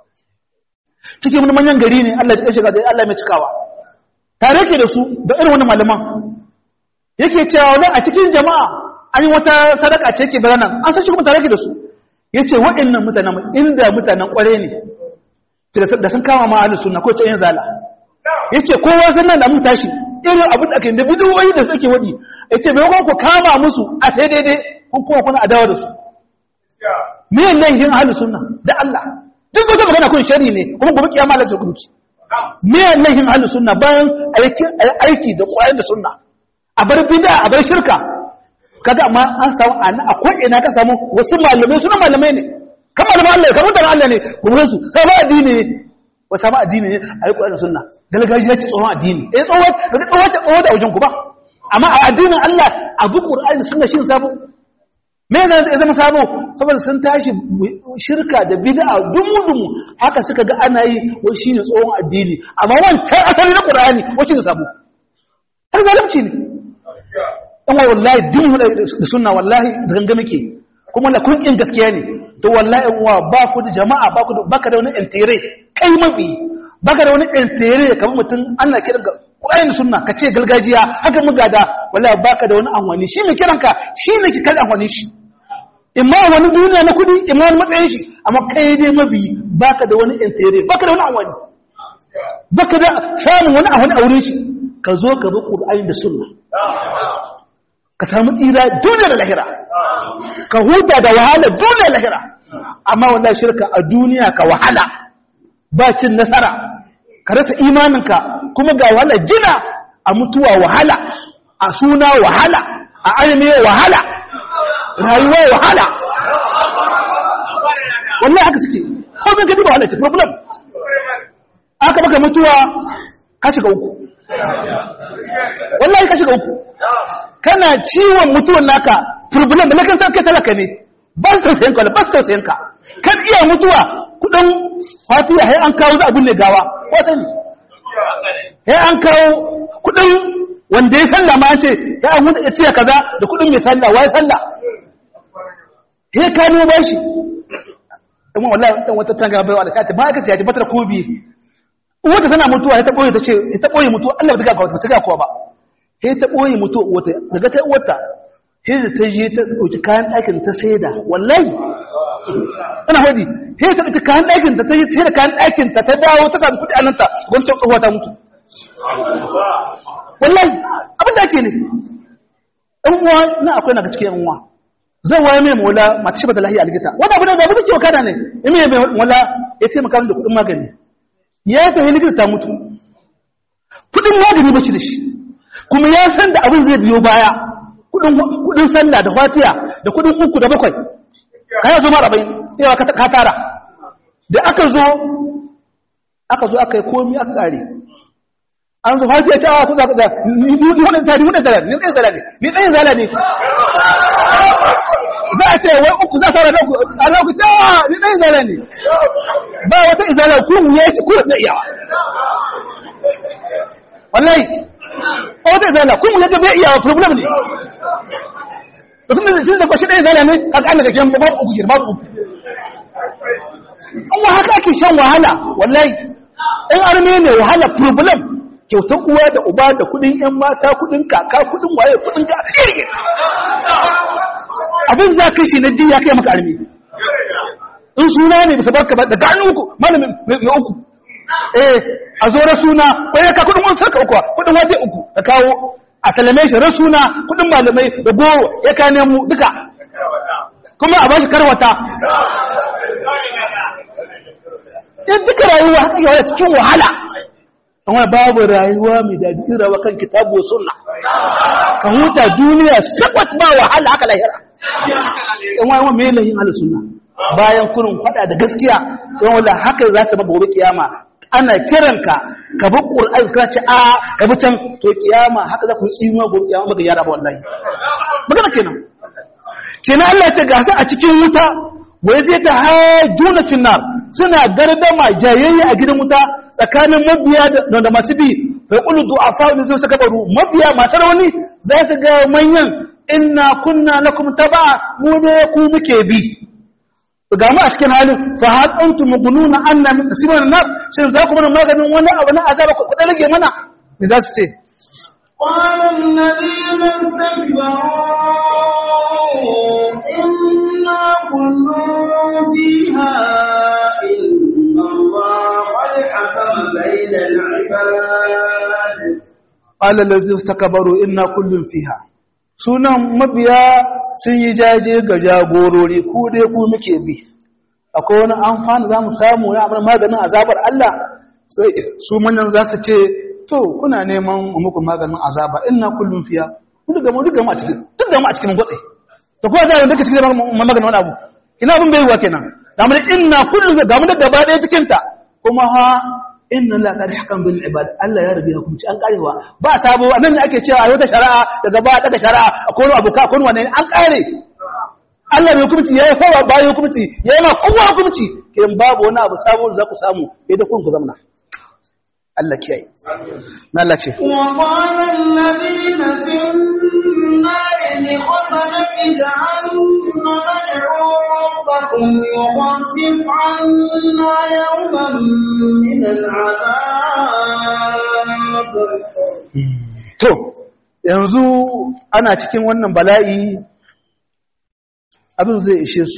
cikin wani manyan gari ne Allah ya shiga da Allah mai cikawa tare ke da su da irin wani malaman yake cewa wani a cikin jama'a an yi wata sadaka ce ke biranen an san shi kuma tare ke da su ya ce waɗannan mutanen inda mutanen ƙware ne da sun kama ma ahlus sunna ko ce yin zala ya ce kowa sun nan da mun tashi irin abin da ake da bidiyoyi da suke waɗi ya ce bai ku kama musu a sai daidai kun kuma kuna adawa da su me ne yin ahlus sunna da Allah duk wata magana kun shari ne kuma gobe kiyama Allah ta kunci me ne yin ahlus sunna bayan aiki da ƙwayar da sunna a bar bid'a a bar shirka kaga amma an samu a ko ina ka samu wasu malamai suna malamai ne kamar malaman Allah kamar mutanen Allah ne kuma su sai ba addini ne wa sama addini ne a yi ƙwarar sunna galgajiya ce tsohon addini eh tsohon daga tsohon ce tsohon da wajen ku ba amma a addinin Allah abu Qur'ani sunna shi sabo me ne zai zama sabo saboda sun tashi shirka da bid'a dumu dumu haka suka ga ana yi wai shine tsohon addini amma wancan asali na Qur'ani wai shine sabo har zalunci ne in wa wallahi din mu da sunna wallahi da ganga muke kuma la kun kin gaskiya ne to wallahi in wa ba ku da jama'a ba ku da baka da wani intire kai mabi baka da wani intire kamar mutum Allah kiran ga Qur'ani sunna ka ce gargajiya haka mu gada wallahi baka da wani anwani shi mai kiranka shi ne ki kada anwani shi imma wani duniya na kudi imma wani matsayin shi amma kai dai mabi baka da wani intire baka da wani anwani baka da samun wani anwani a wurin shi ka zo ka bi Qur'ani da sunna ka samu tsira duniya da lahira ka huta da wahala duniya da lahira amma wallahi shirka a duniya ka wahala ba cin nasara ka rasa imaninka kuma ga wahala jina a mutuwa wahala a suna wahala a ainihi wahala rayuwa wahala wallahi haka suke ko bin gadi ba wahala ce problem aka baka mutuwa ka shiga uku wallahi ka shiga uku kana ciwon mutuwan naka problem da nakan san kai talaka ne ba su tausayin ka ba su tausayin ka kan iya mutuwa kudin fatiha sai an kawo za a binne gawa ko sani sai an kawo kudin wanda ya sallah ma ce ya an wanda ya ce kaza da kudin mai sallah wai sallah sai ka nemo bashi amma wallahi dan wata tanga bai wala sai ba ka ce ya batar kobi wata tana mutuwa ta boye ta ce ta boye mutuwa Allah ba ta ga ba ta ga kowa ba sai ta ɓoye mutu wata daga ta wata sai da ta je ta ɗauki kayan ɗakin ta saida wallahi tana hadi sai ta ɗauki kayan ɗakin ta ta yi sai da kayan ɗakin ta ta dawo ta samu kuɗi a nan ta wancan tsohuwa ta mutu wallahi abin da ake ne ɗan uwa na akwai na cikin ɗan uwa zan waye mai mola mata shi ba ta lahiya a likita wani abu da abu da ke wakana ne in mai mai mola ya taimaka da kuɗin magani ya ta yi likita ta mutu kuɗin magani ba shi da shi kuma ya san da abin zai biyo baya kudin sallah da fatiya da kudin uku da bakwai ka yi zo mara bai yawa ka tara da aka zo aka zo aka yi komi aka kare an zo fatiya ta awa kuza kuza ni wani tsari wani zala ni ɗaya zala ne ni ɗaya zala ne za a ce wai uku za a tara da uku a ku ta ni ɗaya zala ne ba wata izala kuma ya ci kuma zai iyawa wallahi wata izala kuma ya bai iya problem ne da sun da sun da kwashi ɗaya izala ne kaga an da kake babu uku girma babu uku an wa haka ake shan wahala wallahi in arme ne wahala problem kyautar uwa da uba da kudin yan mata kudin kaka kudin waye kudin ga kirge abin za ka shi na ji ya kai maka arme in suna ne bisa barka ba da gano uku malamin mai uku eh a zo rasuna kwaye ka kudin wasu sarka uku kudin waje uku da kawo a salame shi rasuna kudin malamai da goro ya ka nemo duka kuma a bashi karwata in duka rayuwa haka yawa cikin wahala amma babu rayuwa mai daɗi rawa kan kitabu sunna ka huta duniya sakwat ba wahala haka lahira yan wani mai lahin halin sunna bayan kurin faɗa da gaskiya yan wala haka za su ba gobe kiyama ana kiranka ka bi qur'ani ka ce a ka bi can to kiyama haka za ku tsinuwa gobe kiyama ba ga yara ba wallahi magana kenan kenan Allah ya ce gasa a cikin wuta wai zai ta hajjuna finnar suna gardama jayayya a gidan wuta tsakanin mabiya da masu bi bai ƙulu du'afa da zai saka baro mabiya masu rauni za su ga manyan inna kunna lakum taba mu ne ku muke bi ga mu a cikin halin fa hal antum mugununa anna min tasibana nar shin za ku mana maganin wani abu na azaba ku da rage mana me za su ce قال الذين استكبروا إنا كل فيها إن الله قد حكم بين العباد قال الذين استكبروا إنا كل فيها sunan mabiya sun yi jaje ga jagorori ku dai ku muke bi akwai wani amfani za mu samu na abin maganin azabar Allah sai su manyan za su ce to kuna neman muku maganin azaba ina kullum fiya duk da mu duk da mu a cikin duk da mu a cikin gwatsi to ko da duka cikin maganin wani abu ina abin bai yiwa kenan da mu inna kullum ga mu da gaba ɗaya cikin ta kuma ha inna la qad hakam bil ibad Allah ya rage hukunci an karewa ba sabo nan ne ake cewa ayo ta shari'a daga ba daga shari'a akwai abu ka akwai wani an kare Allah bai hukunci yayi kowa ba yayi hukunci yayi ma kowa hukunci kin babu wani abu sabo da za ku samu sai da kun ku zamana Allah kiyaye na Allah ce وقال الذين في النار لخزنة جهنم ادعوا ربكم يخفف عنا يوما من العذاب to yanzu ana cikin wannan bala'i abin zai ishe su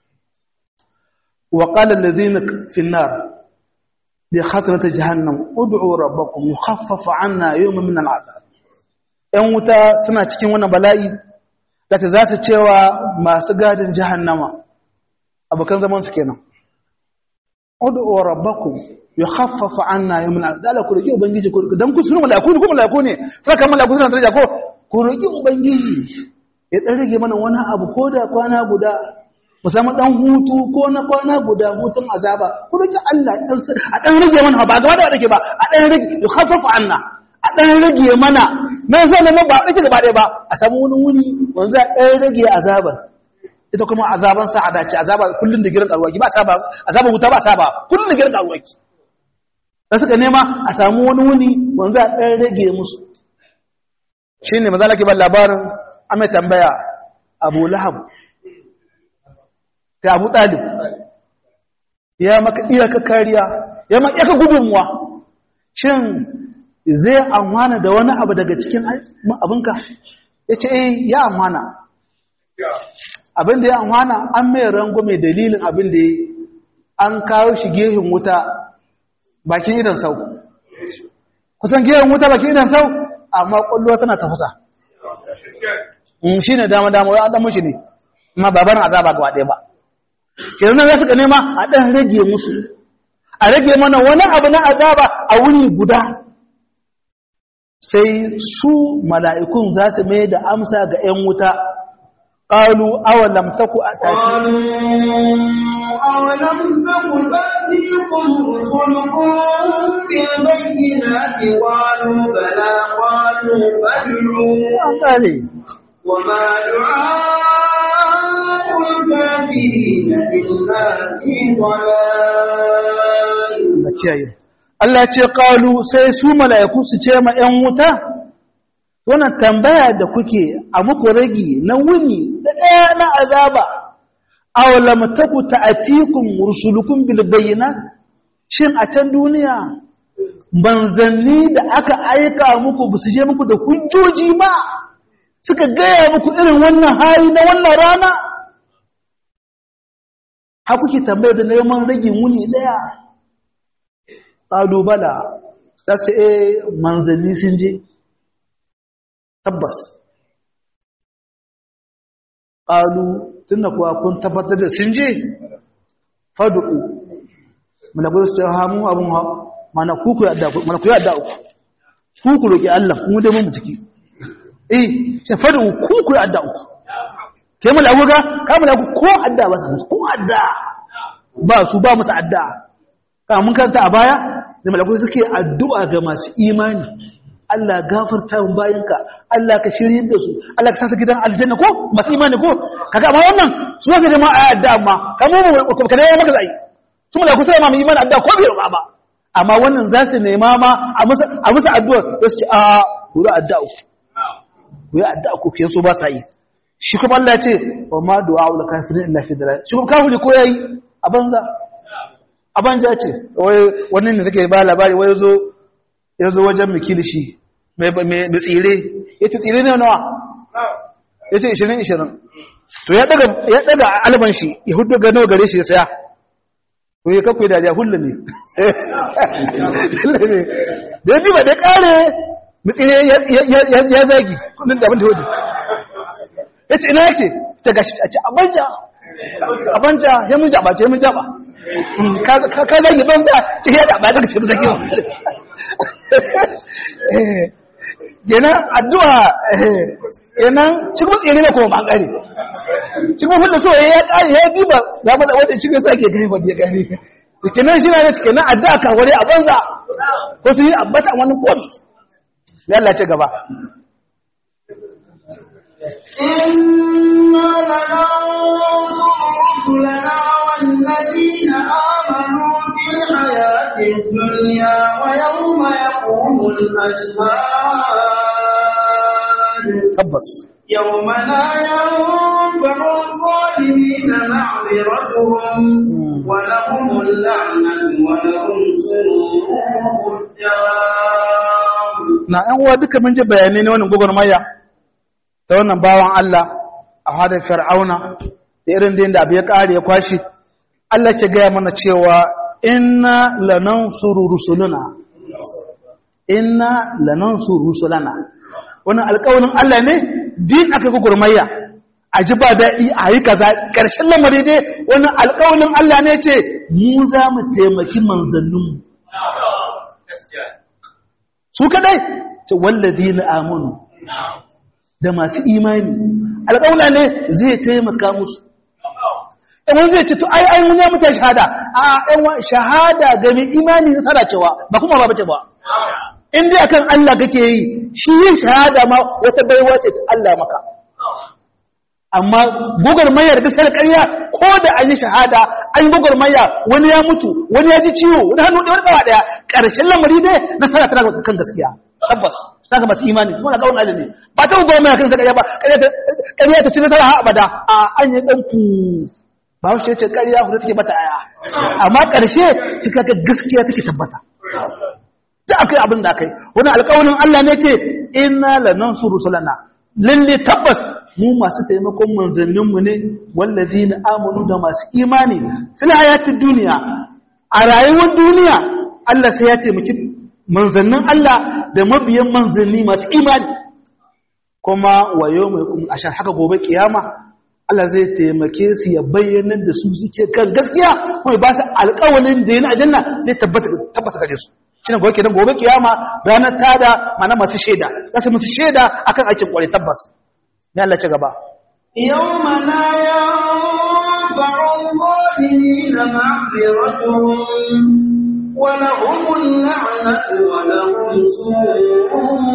wa qala allazina fi an-nar li khatrati jahannam ud'u rabbakum yukhaffaf 'anna yawman min al'adab yan wuta suna cikin wannan bala'i da ta za su cewa masu gadin jahannama abokan zaman su kenan ud'u rabbakum yukhaffaf 'anna yawman al'adab ku roki ubangiji ku dan ku sunan malaiku ne ku malaiku ne saka malaiku suna daraja ko ku roki ubangiji ya dan rage mana wani abu ko da kwana guda musamman dan hutu ko na kwana guda hutun azaba ku roki Allah a dan rage mana ba gaba da rage ba a dan rage yukhaffafu anna a dan rage mana mai zan nan ba rage gaba ɗaya ba a samu wani wuni wanzu a dan rage azabar ita kuma azaban sa'ada ce azaba kullun da girin karuwaki ba ta ba azaban wuta ba ta ba kullun da girin karuwaki da suka nema a samu wani wuni wanzu a dan rage musu shine maza lake ban labarin ame tambaya Abu Lahab ta abu ɗalib ya maka iyaka kariya ya maka iyaka gudunmuwa shin zai amana da wani abu daga cikin abinka ya ce eh ya amana abin da ya amana an mai rango mai dalilin abin da ya an kawo shi gehin wuta bakin idan sau kusan gehin wuta bakin idan sau amma kwallo tana tafasa shi ne dama-dama ya ɗan mushi ne amma baban azaba gaba ɗaya ba kenan za su ka nema a ɗan rage musu a rage mana wani abu na azaba a wuni guda sai su mala'ikun za su mai da amsa ga ‘yan wuta ƙalu awalam taku a tafi أولم تكن تأتيكم رسلكم بالبينات قالوا بلى قالوا فادعوا an ƙare وما دعاء الكافرين إلا في ضلال da kiyaye Allah ce ƙalu sai su mala'iku su ce ma ‘yan wuta wannan tambaya da kuke a muku ragi na wuni da ɗaya na azaba awalam taku ta'atikum rusulukum bil bayyinat shin a can duniya manzanni da aka aika muku ba su je muku da hujjoji ma suka gaya muku irin wannan hali na wannan rana ha kuke tambaya da neman ragin wuni ɗaya ƙalubala za su e manzanni sun je tabbas ƙalu tun da kuwa kun tabbatar da sun je fadu'u malabar su hamu abin ha mana kuku ya adda uku kuku roƙi Allah kuma dai mun ciki eh shi fadu ku ku adda ku ke mu lagu ga ka mu lagu ko adda ba su ko adda ba su ba musu adda ka mun kanta a baya da malaku suke addu'a ga masu imani Allah gafarta mun bayanka Allah ka shirye da su Allah ka sa su gidan aljanna ko masu imani ko kaga amma wannan su wanda da ma ayi adda amma kamar mu ka da maka zai su malaku sai ma mu imani adda ko bai ba amma wannan za su nema ma a musu a musu addu'a su ce a ku da adda ku ku yi adda ku ke so ba sa yi shi kuma Allah ya ce wa ma du'a ul kafirin illa fi dalal shi kuma kafiri ko yayi a banza a banza ce wai wannan ne suke ba labari wai yazo yazo wajen mikilishi mai mai tsire yace tsire ne nawa yace 20 20 to ya daga ya daga alban shi ya hudu ga nawa gare shi ya saya ko ya kakwai da ya hulla ne da ya ba da kare mitsire ya zagi kudin da abin da hudu ya ce ina yake ta gashi a ce abanja abanja ya mun jaba ce mun jaba ka zagi banza ce ya jaba daga cikin zagi yana addu'a yana cikin tsere ne kuma bangare cikin hulɗa so ya ƙari ya diba za mu wanda cikin sa ke gani wadda ya gani cikin nan shi na ne cikin nan addu'a kan wani a banza ko su yi abbata wani komi ya Allah ce gaba إنا لننصر رسلنا والذين آمنوا في الحياة الدنيا ويوم يقوم الأشهاد tabbas يوم لا ينفع الظالمين معذرتهم ولهم اللعنة ولهم سوء الدار na ‘yan uwa duka mun ji bayanai na wannan gwagwarmaya ta wannan bawan Allah a hadar fir'auna da irin da yadda abu ya ƙare ya kwashi Allah ke gaya mana cewa inna lanansuru rusuluna inna lanansuru rusulana wannan alƙawarin Allah ne din aka gwagwarmaya a ji ba daɗi a yi kaza ƙarshen lamari dai wannan alƙawarin Allah ne ce mu za mu taimaki manzanninmu su kadai ce wallazi na amunu da masu imani alƙawla ne zai taimaka musu ɗan zai ce to ai ai mun ya mutu shahada a ɗan shahada ga mai imani na tsara cewa ba kuma ba bace ba in dai akan Allah kake yi shi yin shahada ma wata baiwa ce ta Allah maka amma mayar bisa da ƙarya ko da an yi shahada an yi maya wani ya mutu wani ya ji ciwo wani hannu da wani tsawa ɗaya ƙarshen lamari dai nasara tana ga kan gaskiya tabbas ta ga masu imani kuma na ƙaunar Allah ne ba ta gwagwarmaya kan ƙarya ba ƙarya ta ci nasara ha abada a an yi ɗan ku ba wace ce ƙarya hudu take bata aya amma ƙarshe kika ga gaskiya take tabbata da aka yi abin da aka yi wani alƙawarin Allah ne ce inna lanansuru rusulana lalle tabbas mu masu taimakon manzanninmu ne wallazi na amonu da masu imani fil hayatid duniya a rayuwar duniya Allah sai ya taimaki manzannin Allah da mabiyan manzanni masu imani kuma wayo mai kuma a shan haka gobe kiyama Allah zai taimake su ya bayyana da su suke kan gaskiya kuma ba su alƙawalin da yana aljanna zai tabbata tabbata gare su shine gobe kenan gobe kiyama ranar tada mana masu shaida za su musu shaida akan aikin kware tabbas ne Allah ci gaba يوم لا ينفع الظالمين معذرتهم ولهم اللعنة ولهم سوء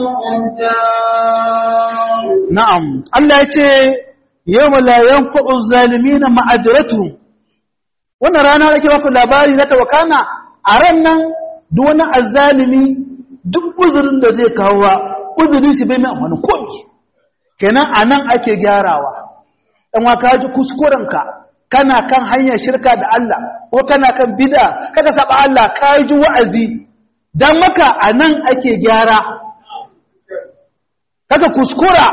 الدار na'am Allah ya ce yawma la yanfa'u zalimina ma'adratuhum wannan rana da ke baku labari na tawakana a ran nan duk wani azzalimi duk uzurin da zai kawo uzurin shi bai mai amfani komai kenan a nan ake gyarawa ɗan waka ji kuskurenka kana kan hanyar shirka da Allah ko kana kan bida kaka saba Allah ka ji wa'azi don maka a nan ake gyara kaka kuskura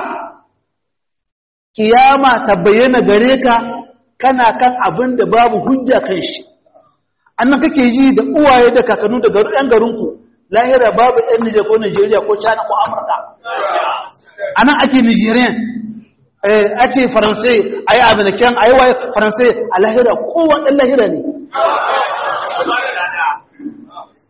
kiyama ta bayyana gare ka kana kan abin da babu hujja kan shi annan kake ji da uwaye da kakannu daga ɗan garinku lahira babu ɗan Nijar ko Nijeriya ko China ko Amurka a nan ake nigerian ake faransai a yi abinaken a yi waye faransai a lahira kowa ɗan lahira ne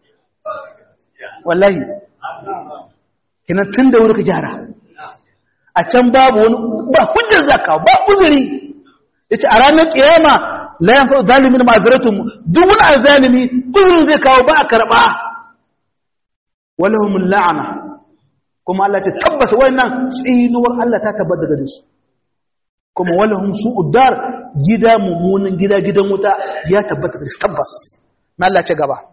wallahi kinan tun da wuri ka gyara a can babu wani ba hujjar zaka ba uzuri yace a ranar kiyama la yanfa zalimin ma'azratum duk wani azalimi uzurin zai kawo ba a karba walahum la'ana kuma Allah ta tabbata wannan tsinuwar Allah ta tabbata daga su kuma walahum su'udar gida mummunan gida gidan wuta ya tabbata da tabbas na Allah ce gaba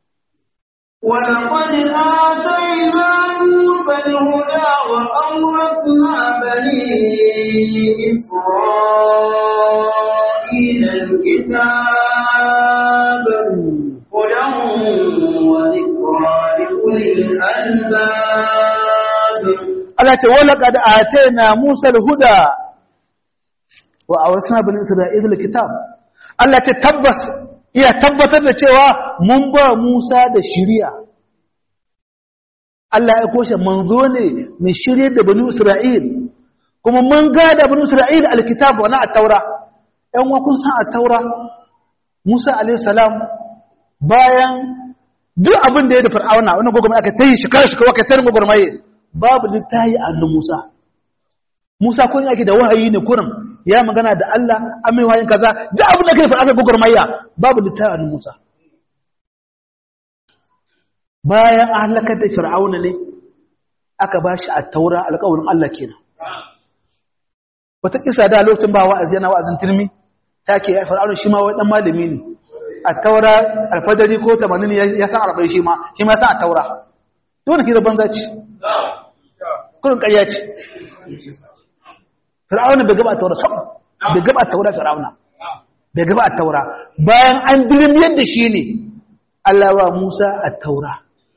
ولقد آتينا موسى الهدى وأورثنا بني إسرائيل الكتاب هدى وذكرى لأولي الألباب Allah ce walaqad atayna Musa al-huda wa awrasna bani Isra'ila al-kitab Allah ce tabbas iya tabbatar da cewa mun ba Musa da shiriya Allah ya koshe manzo ne mai shirye da bani Isra'il kuma mun ga da bani Isra'il al-kitab wa na at-taura ɗan wa kun san at-taura Musa alayhi salam bayan duk abin da ya da fir'auna wannan gogomai aka tayi shekara shekara aka tayi gogomai babu littayi a hannun Musa. Musa kun yake da wahayi ne kurin ya magana da Allah an mai wahayin kaza duk abin da kai fa aka gugurmayya babu littayi a hannun Musa. Bayan an halakar da Fir'auna ne aka ba shi a taura alƙawarin Allah kenan. Wata kisa da lokacin ba wa'azi yana wa'azin turmi ta ke Fir'auna shi ma wani ɗan malami ne. A taura alfadari ko tamanin ya san arba'in shi ma shi ma san a taura. Dole ki da banza ce. kurin ƙarya ce fir'auna bai gaba a taura sam bai gaba a taura fir'auna bai gaba a taura bayan an dilim yadda shi ne Allah wa Musa a taura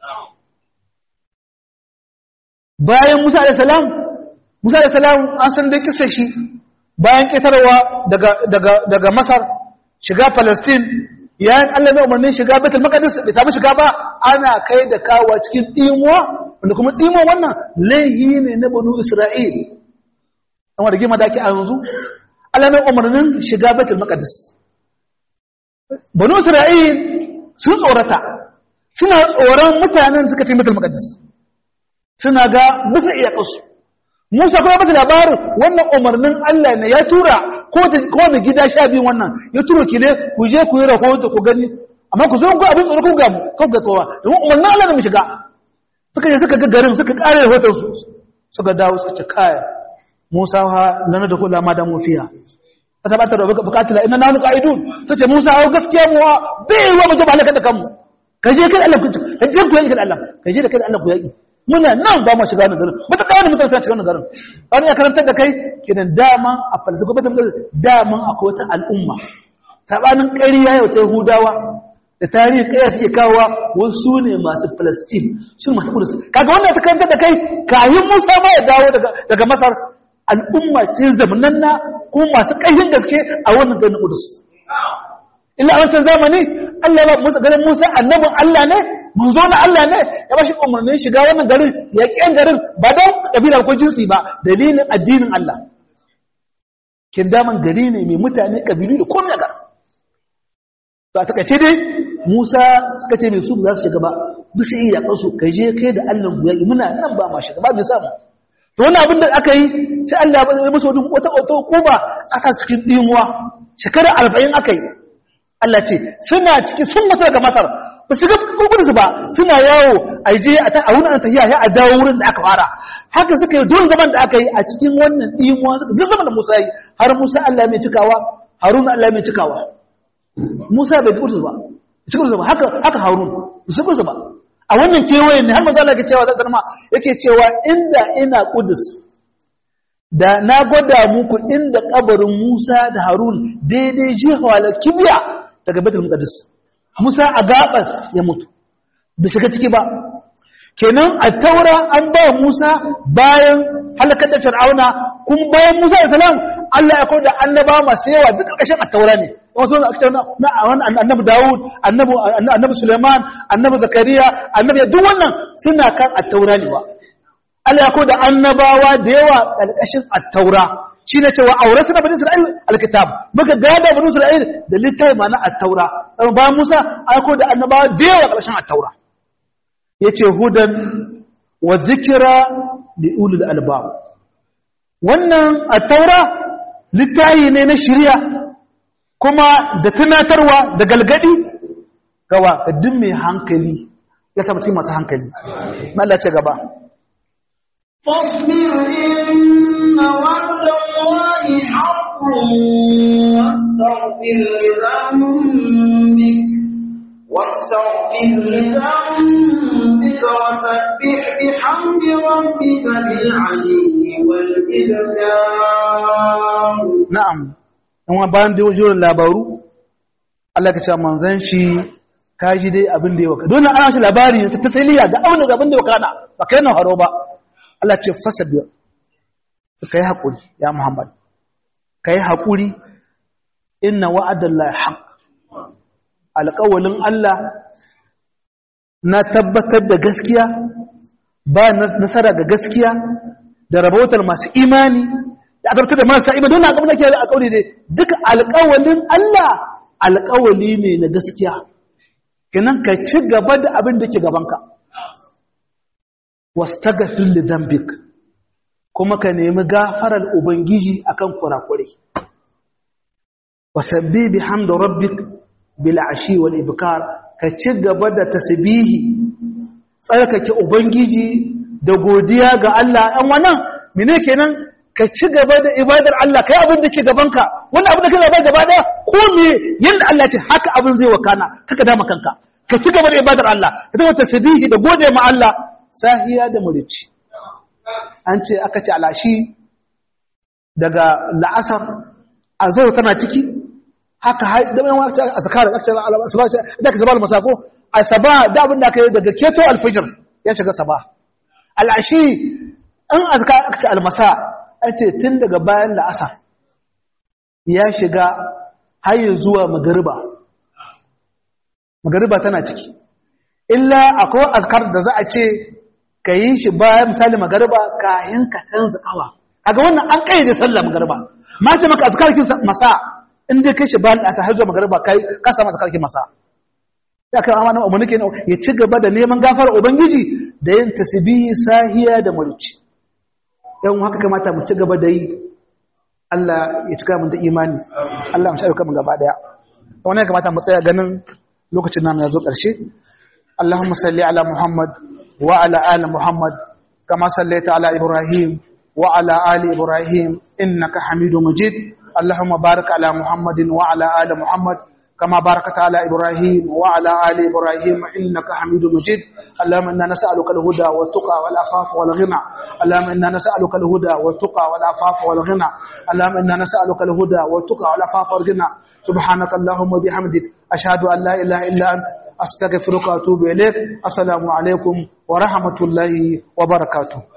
bayan Musa da salam Musa da salam an san dai kisa shi bayan ƙetarwa daga Masar shiga Palestine yayin Allah mai umarnin shiga Baitul Maqdis bai samu shiga ba ana kai da kawo cikin imuwa wanda kuma ɗimo wannan laihi ne na banu isra'il amma da gima da ake a yanzu alamun umarnin shiga betul maqdis banu isra'il sun tsorata suna tsoron mutanen suka ce betul maqdis suna ga bisa iya kasu musa kuma bata labarin wannan umarnin allah ne ya tura ko da gida sha biyu wannan ya turo ki ne ku je ku yi rahoto ku gani amma ku zo ku abin tsoro ku ga mu ku ga kowa domin umarnin allah ne mu shiga suka je suka ga garin suka kare rahoton su suka dawo suka ce kaya Musa ha lana da kula ma da mufiya ta bata da bukatula inna nahnu qa'idun sace Musa ha gaskiya mu bai wa mu jaba halaka da kanmu ka je kai Allah ku ka je ku yaki da Allah ka je da kai Allah ku yaki muna nan ba mu shiga wannan garin mata kawo mutane ta shiga wannan garin wani ya karantar da kai kidan dama a falsafa ba dama akwai wata al'umma sabanin ƙarya yau ta Yahudawa da tarihi kaya suke kawowa wasu ne masu Palestine su masu Kudus kaga wannan ta kanta da kai kayan Musa ma ya dawo daga Masar al'umma ce zamananna ko masu ƙarfin gaske a wannan garin Kudus illa a wancan zamani Allah ya ba Musa garin Musa annabin Allah ne manzo na Allah ne ya ba shi umarnin shiga wannan garin ya ƙi garin ba don kabila ko jinsi ba dalilin addinin Allah kin daman gari ne mai mutane kabilu da komai a garin to a takaice dai Musa suka ce mai su za su shiga ba bisa iya kasu kai je kai da Allah ku yaki muna nan ba ma shiga ba mai samu to wannan abin da aka yi sai Allah ya musu wani wata wata kuba aka cikin dimuwa shekara 40 aka yi Allah ce suna ciki sun mutu daga Masar ba su ga gugun su ba suna yawo a je a ta a wurin tahiya ya a dawo wurin da aka fara haka suka yi don zaman da aka yi a cikin wannan dimuwa suka duk zaman da Musa yi har Musa Allah mai cikawa Haruna Allah mai cikawa Musa bai gudu ba cikin ba haka haka harun su kusa ba a wannan kewayen ne har manzo Allah yake cewa zai zama yake cewa inda ina kudus da na gwada muku inda kabarin Musa da Harun daidai jihawa la kibiya daga Baitul Muqaddas Musa a gabas ya mutu bai shiga ciki ba kenan a taura an ba Musa bayan halakar da Fir'auna kuma bayan Musa da salam Allah ya kawo da annaba masu yawa duk ƙarƙashin a taura ne wasu na annabi Dawud annabi annabi Suleiman annabi Zakariya annabi duk wannan suna kan at-taura ne ba Allah ya kawo da annabawa da yawa ƙarƙashin at-taura shi ne cewa auratu na bani Isra'il al-kitab muka gada bani Isra'il da littafi ma na at-taura bayan Musa an kawo da annabawa da yawa ƙarƙashin at-taura yace hudan wa zikra li ulil albab wannan a taura littayi ne na shirya kuma da tunatarwa da galgadi gawa ga duk mai hankali ya samu cikin masu hankali Allah ce gaba فاصبر إن وعد الله حق واستغفر لذنبك واستغفر لذنبك وسبح بحمد ربك بالعشي والإبكار na'am in bayan da wajen labaru Allah ka ce manzan shi ka ji dai abin da ya waka don ana shi labari ta tasiriya ga abin da abin da ya waka na ba kai nan haro ba Allah ce fasa biyar ka yi haƙuri ya Muhammad ka yi haƙuri inna wa'adan la haq alƙawalin Allah na tabbatar da gaskiya ba nasara ga gaskiya da rabotar masu imani da aka da marasa imani don abin da ke alƙawari ne duka alƙawalin Allah alƙawali ne na gaskiya kinan ka ci gaba da abin da ke gabanka wastaghfir li dhanbik kuma ka nemi gafarar ubangiji akan kurakure wasabbi bihamdi rabbik bil ashi wal ibkar ka ci gaba da tasbihi tsarkake ubangiji da godiya ga Allah ɗan wannan mene kenan ka ci gaba da ibadar Allah kai abin da ke gabanka wannan abin da ke gaba gaba daya ko me yanda Allah ce haka abin zai wakana kaka dama kanka ka ci gaba da ibadar Allah ka zama tasbihi da gode ma Allah sahiya da murici an ce aka ce alashi daga la'asar azhar tana ciki haka da mai wata azkar da aka asaba da ka sabal masako asaba da abin da aka yi daga keto alfijir ya shiga sabah al'ashi an azkar aka ce almasa an ce tun daga bayan la'asar ya shiga har zuwa magariba magariba tana ciki illa akwai azkar da za a ce ka yi shi bayan misali magariba kayan ka canza kawa kaga wannan an kayyade sallah magariba ma ce maka azkar kin masa in dai kai shi bayan la'asar har zuwa magariba kai ka samu azkar kin masa ya kai amana mu nake ya ci gaba da neman gafara ubangiji da yin tasbihi sahiya da mulki yan haka kamata mu ci gaba da yi Allah ya cika mun da imani Allah mu shauka mun gaba daya wannan ya kamata mu tsaya ganin lokacin namu ya zo ƙarshe Allahumma salli ala Muhammad wa ala ali Muhammad kama sallaita ala Ibrahim wa ala ali Ibrahim innaka Hamidum Majid Allahumma barik ala Muhammadin wa ala ali Muhammad كما باركت على إبراهيم وعلى آل إبراهيم إنك حميد مجيد اللهم إنا نسألك الهدى والتقى والعفاف والغنى اللهم إنا نسألك الهدى والتقى والعفاف والغنى اللهم إنا نسألك الهدى والتقى والعفاف والغنى سبحانك اللهم وبحمدك أشهد أن لا إله إلا أنت أستغفرك وأتوب إليك السلام عليكم ورحمة الله وبركاته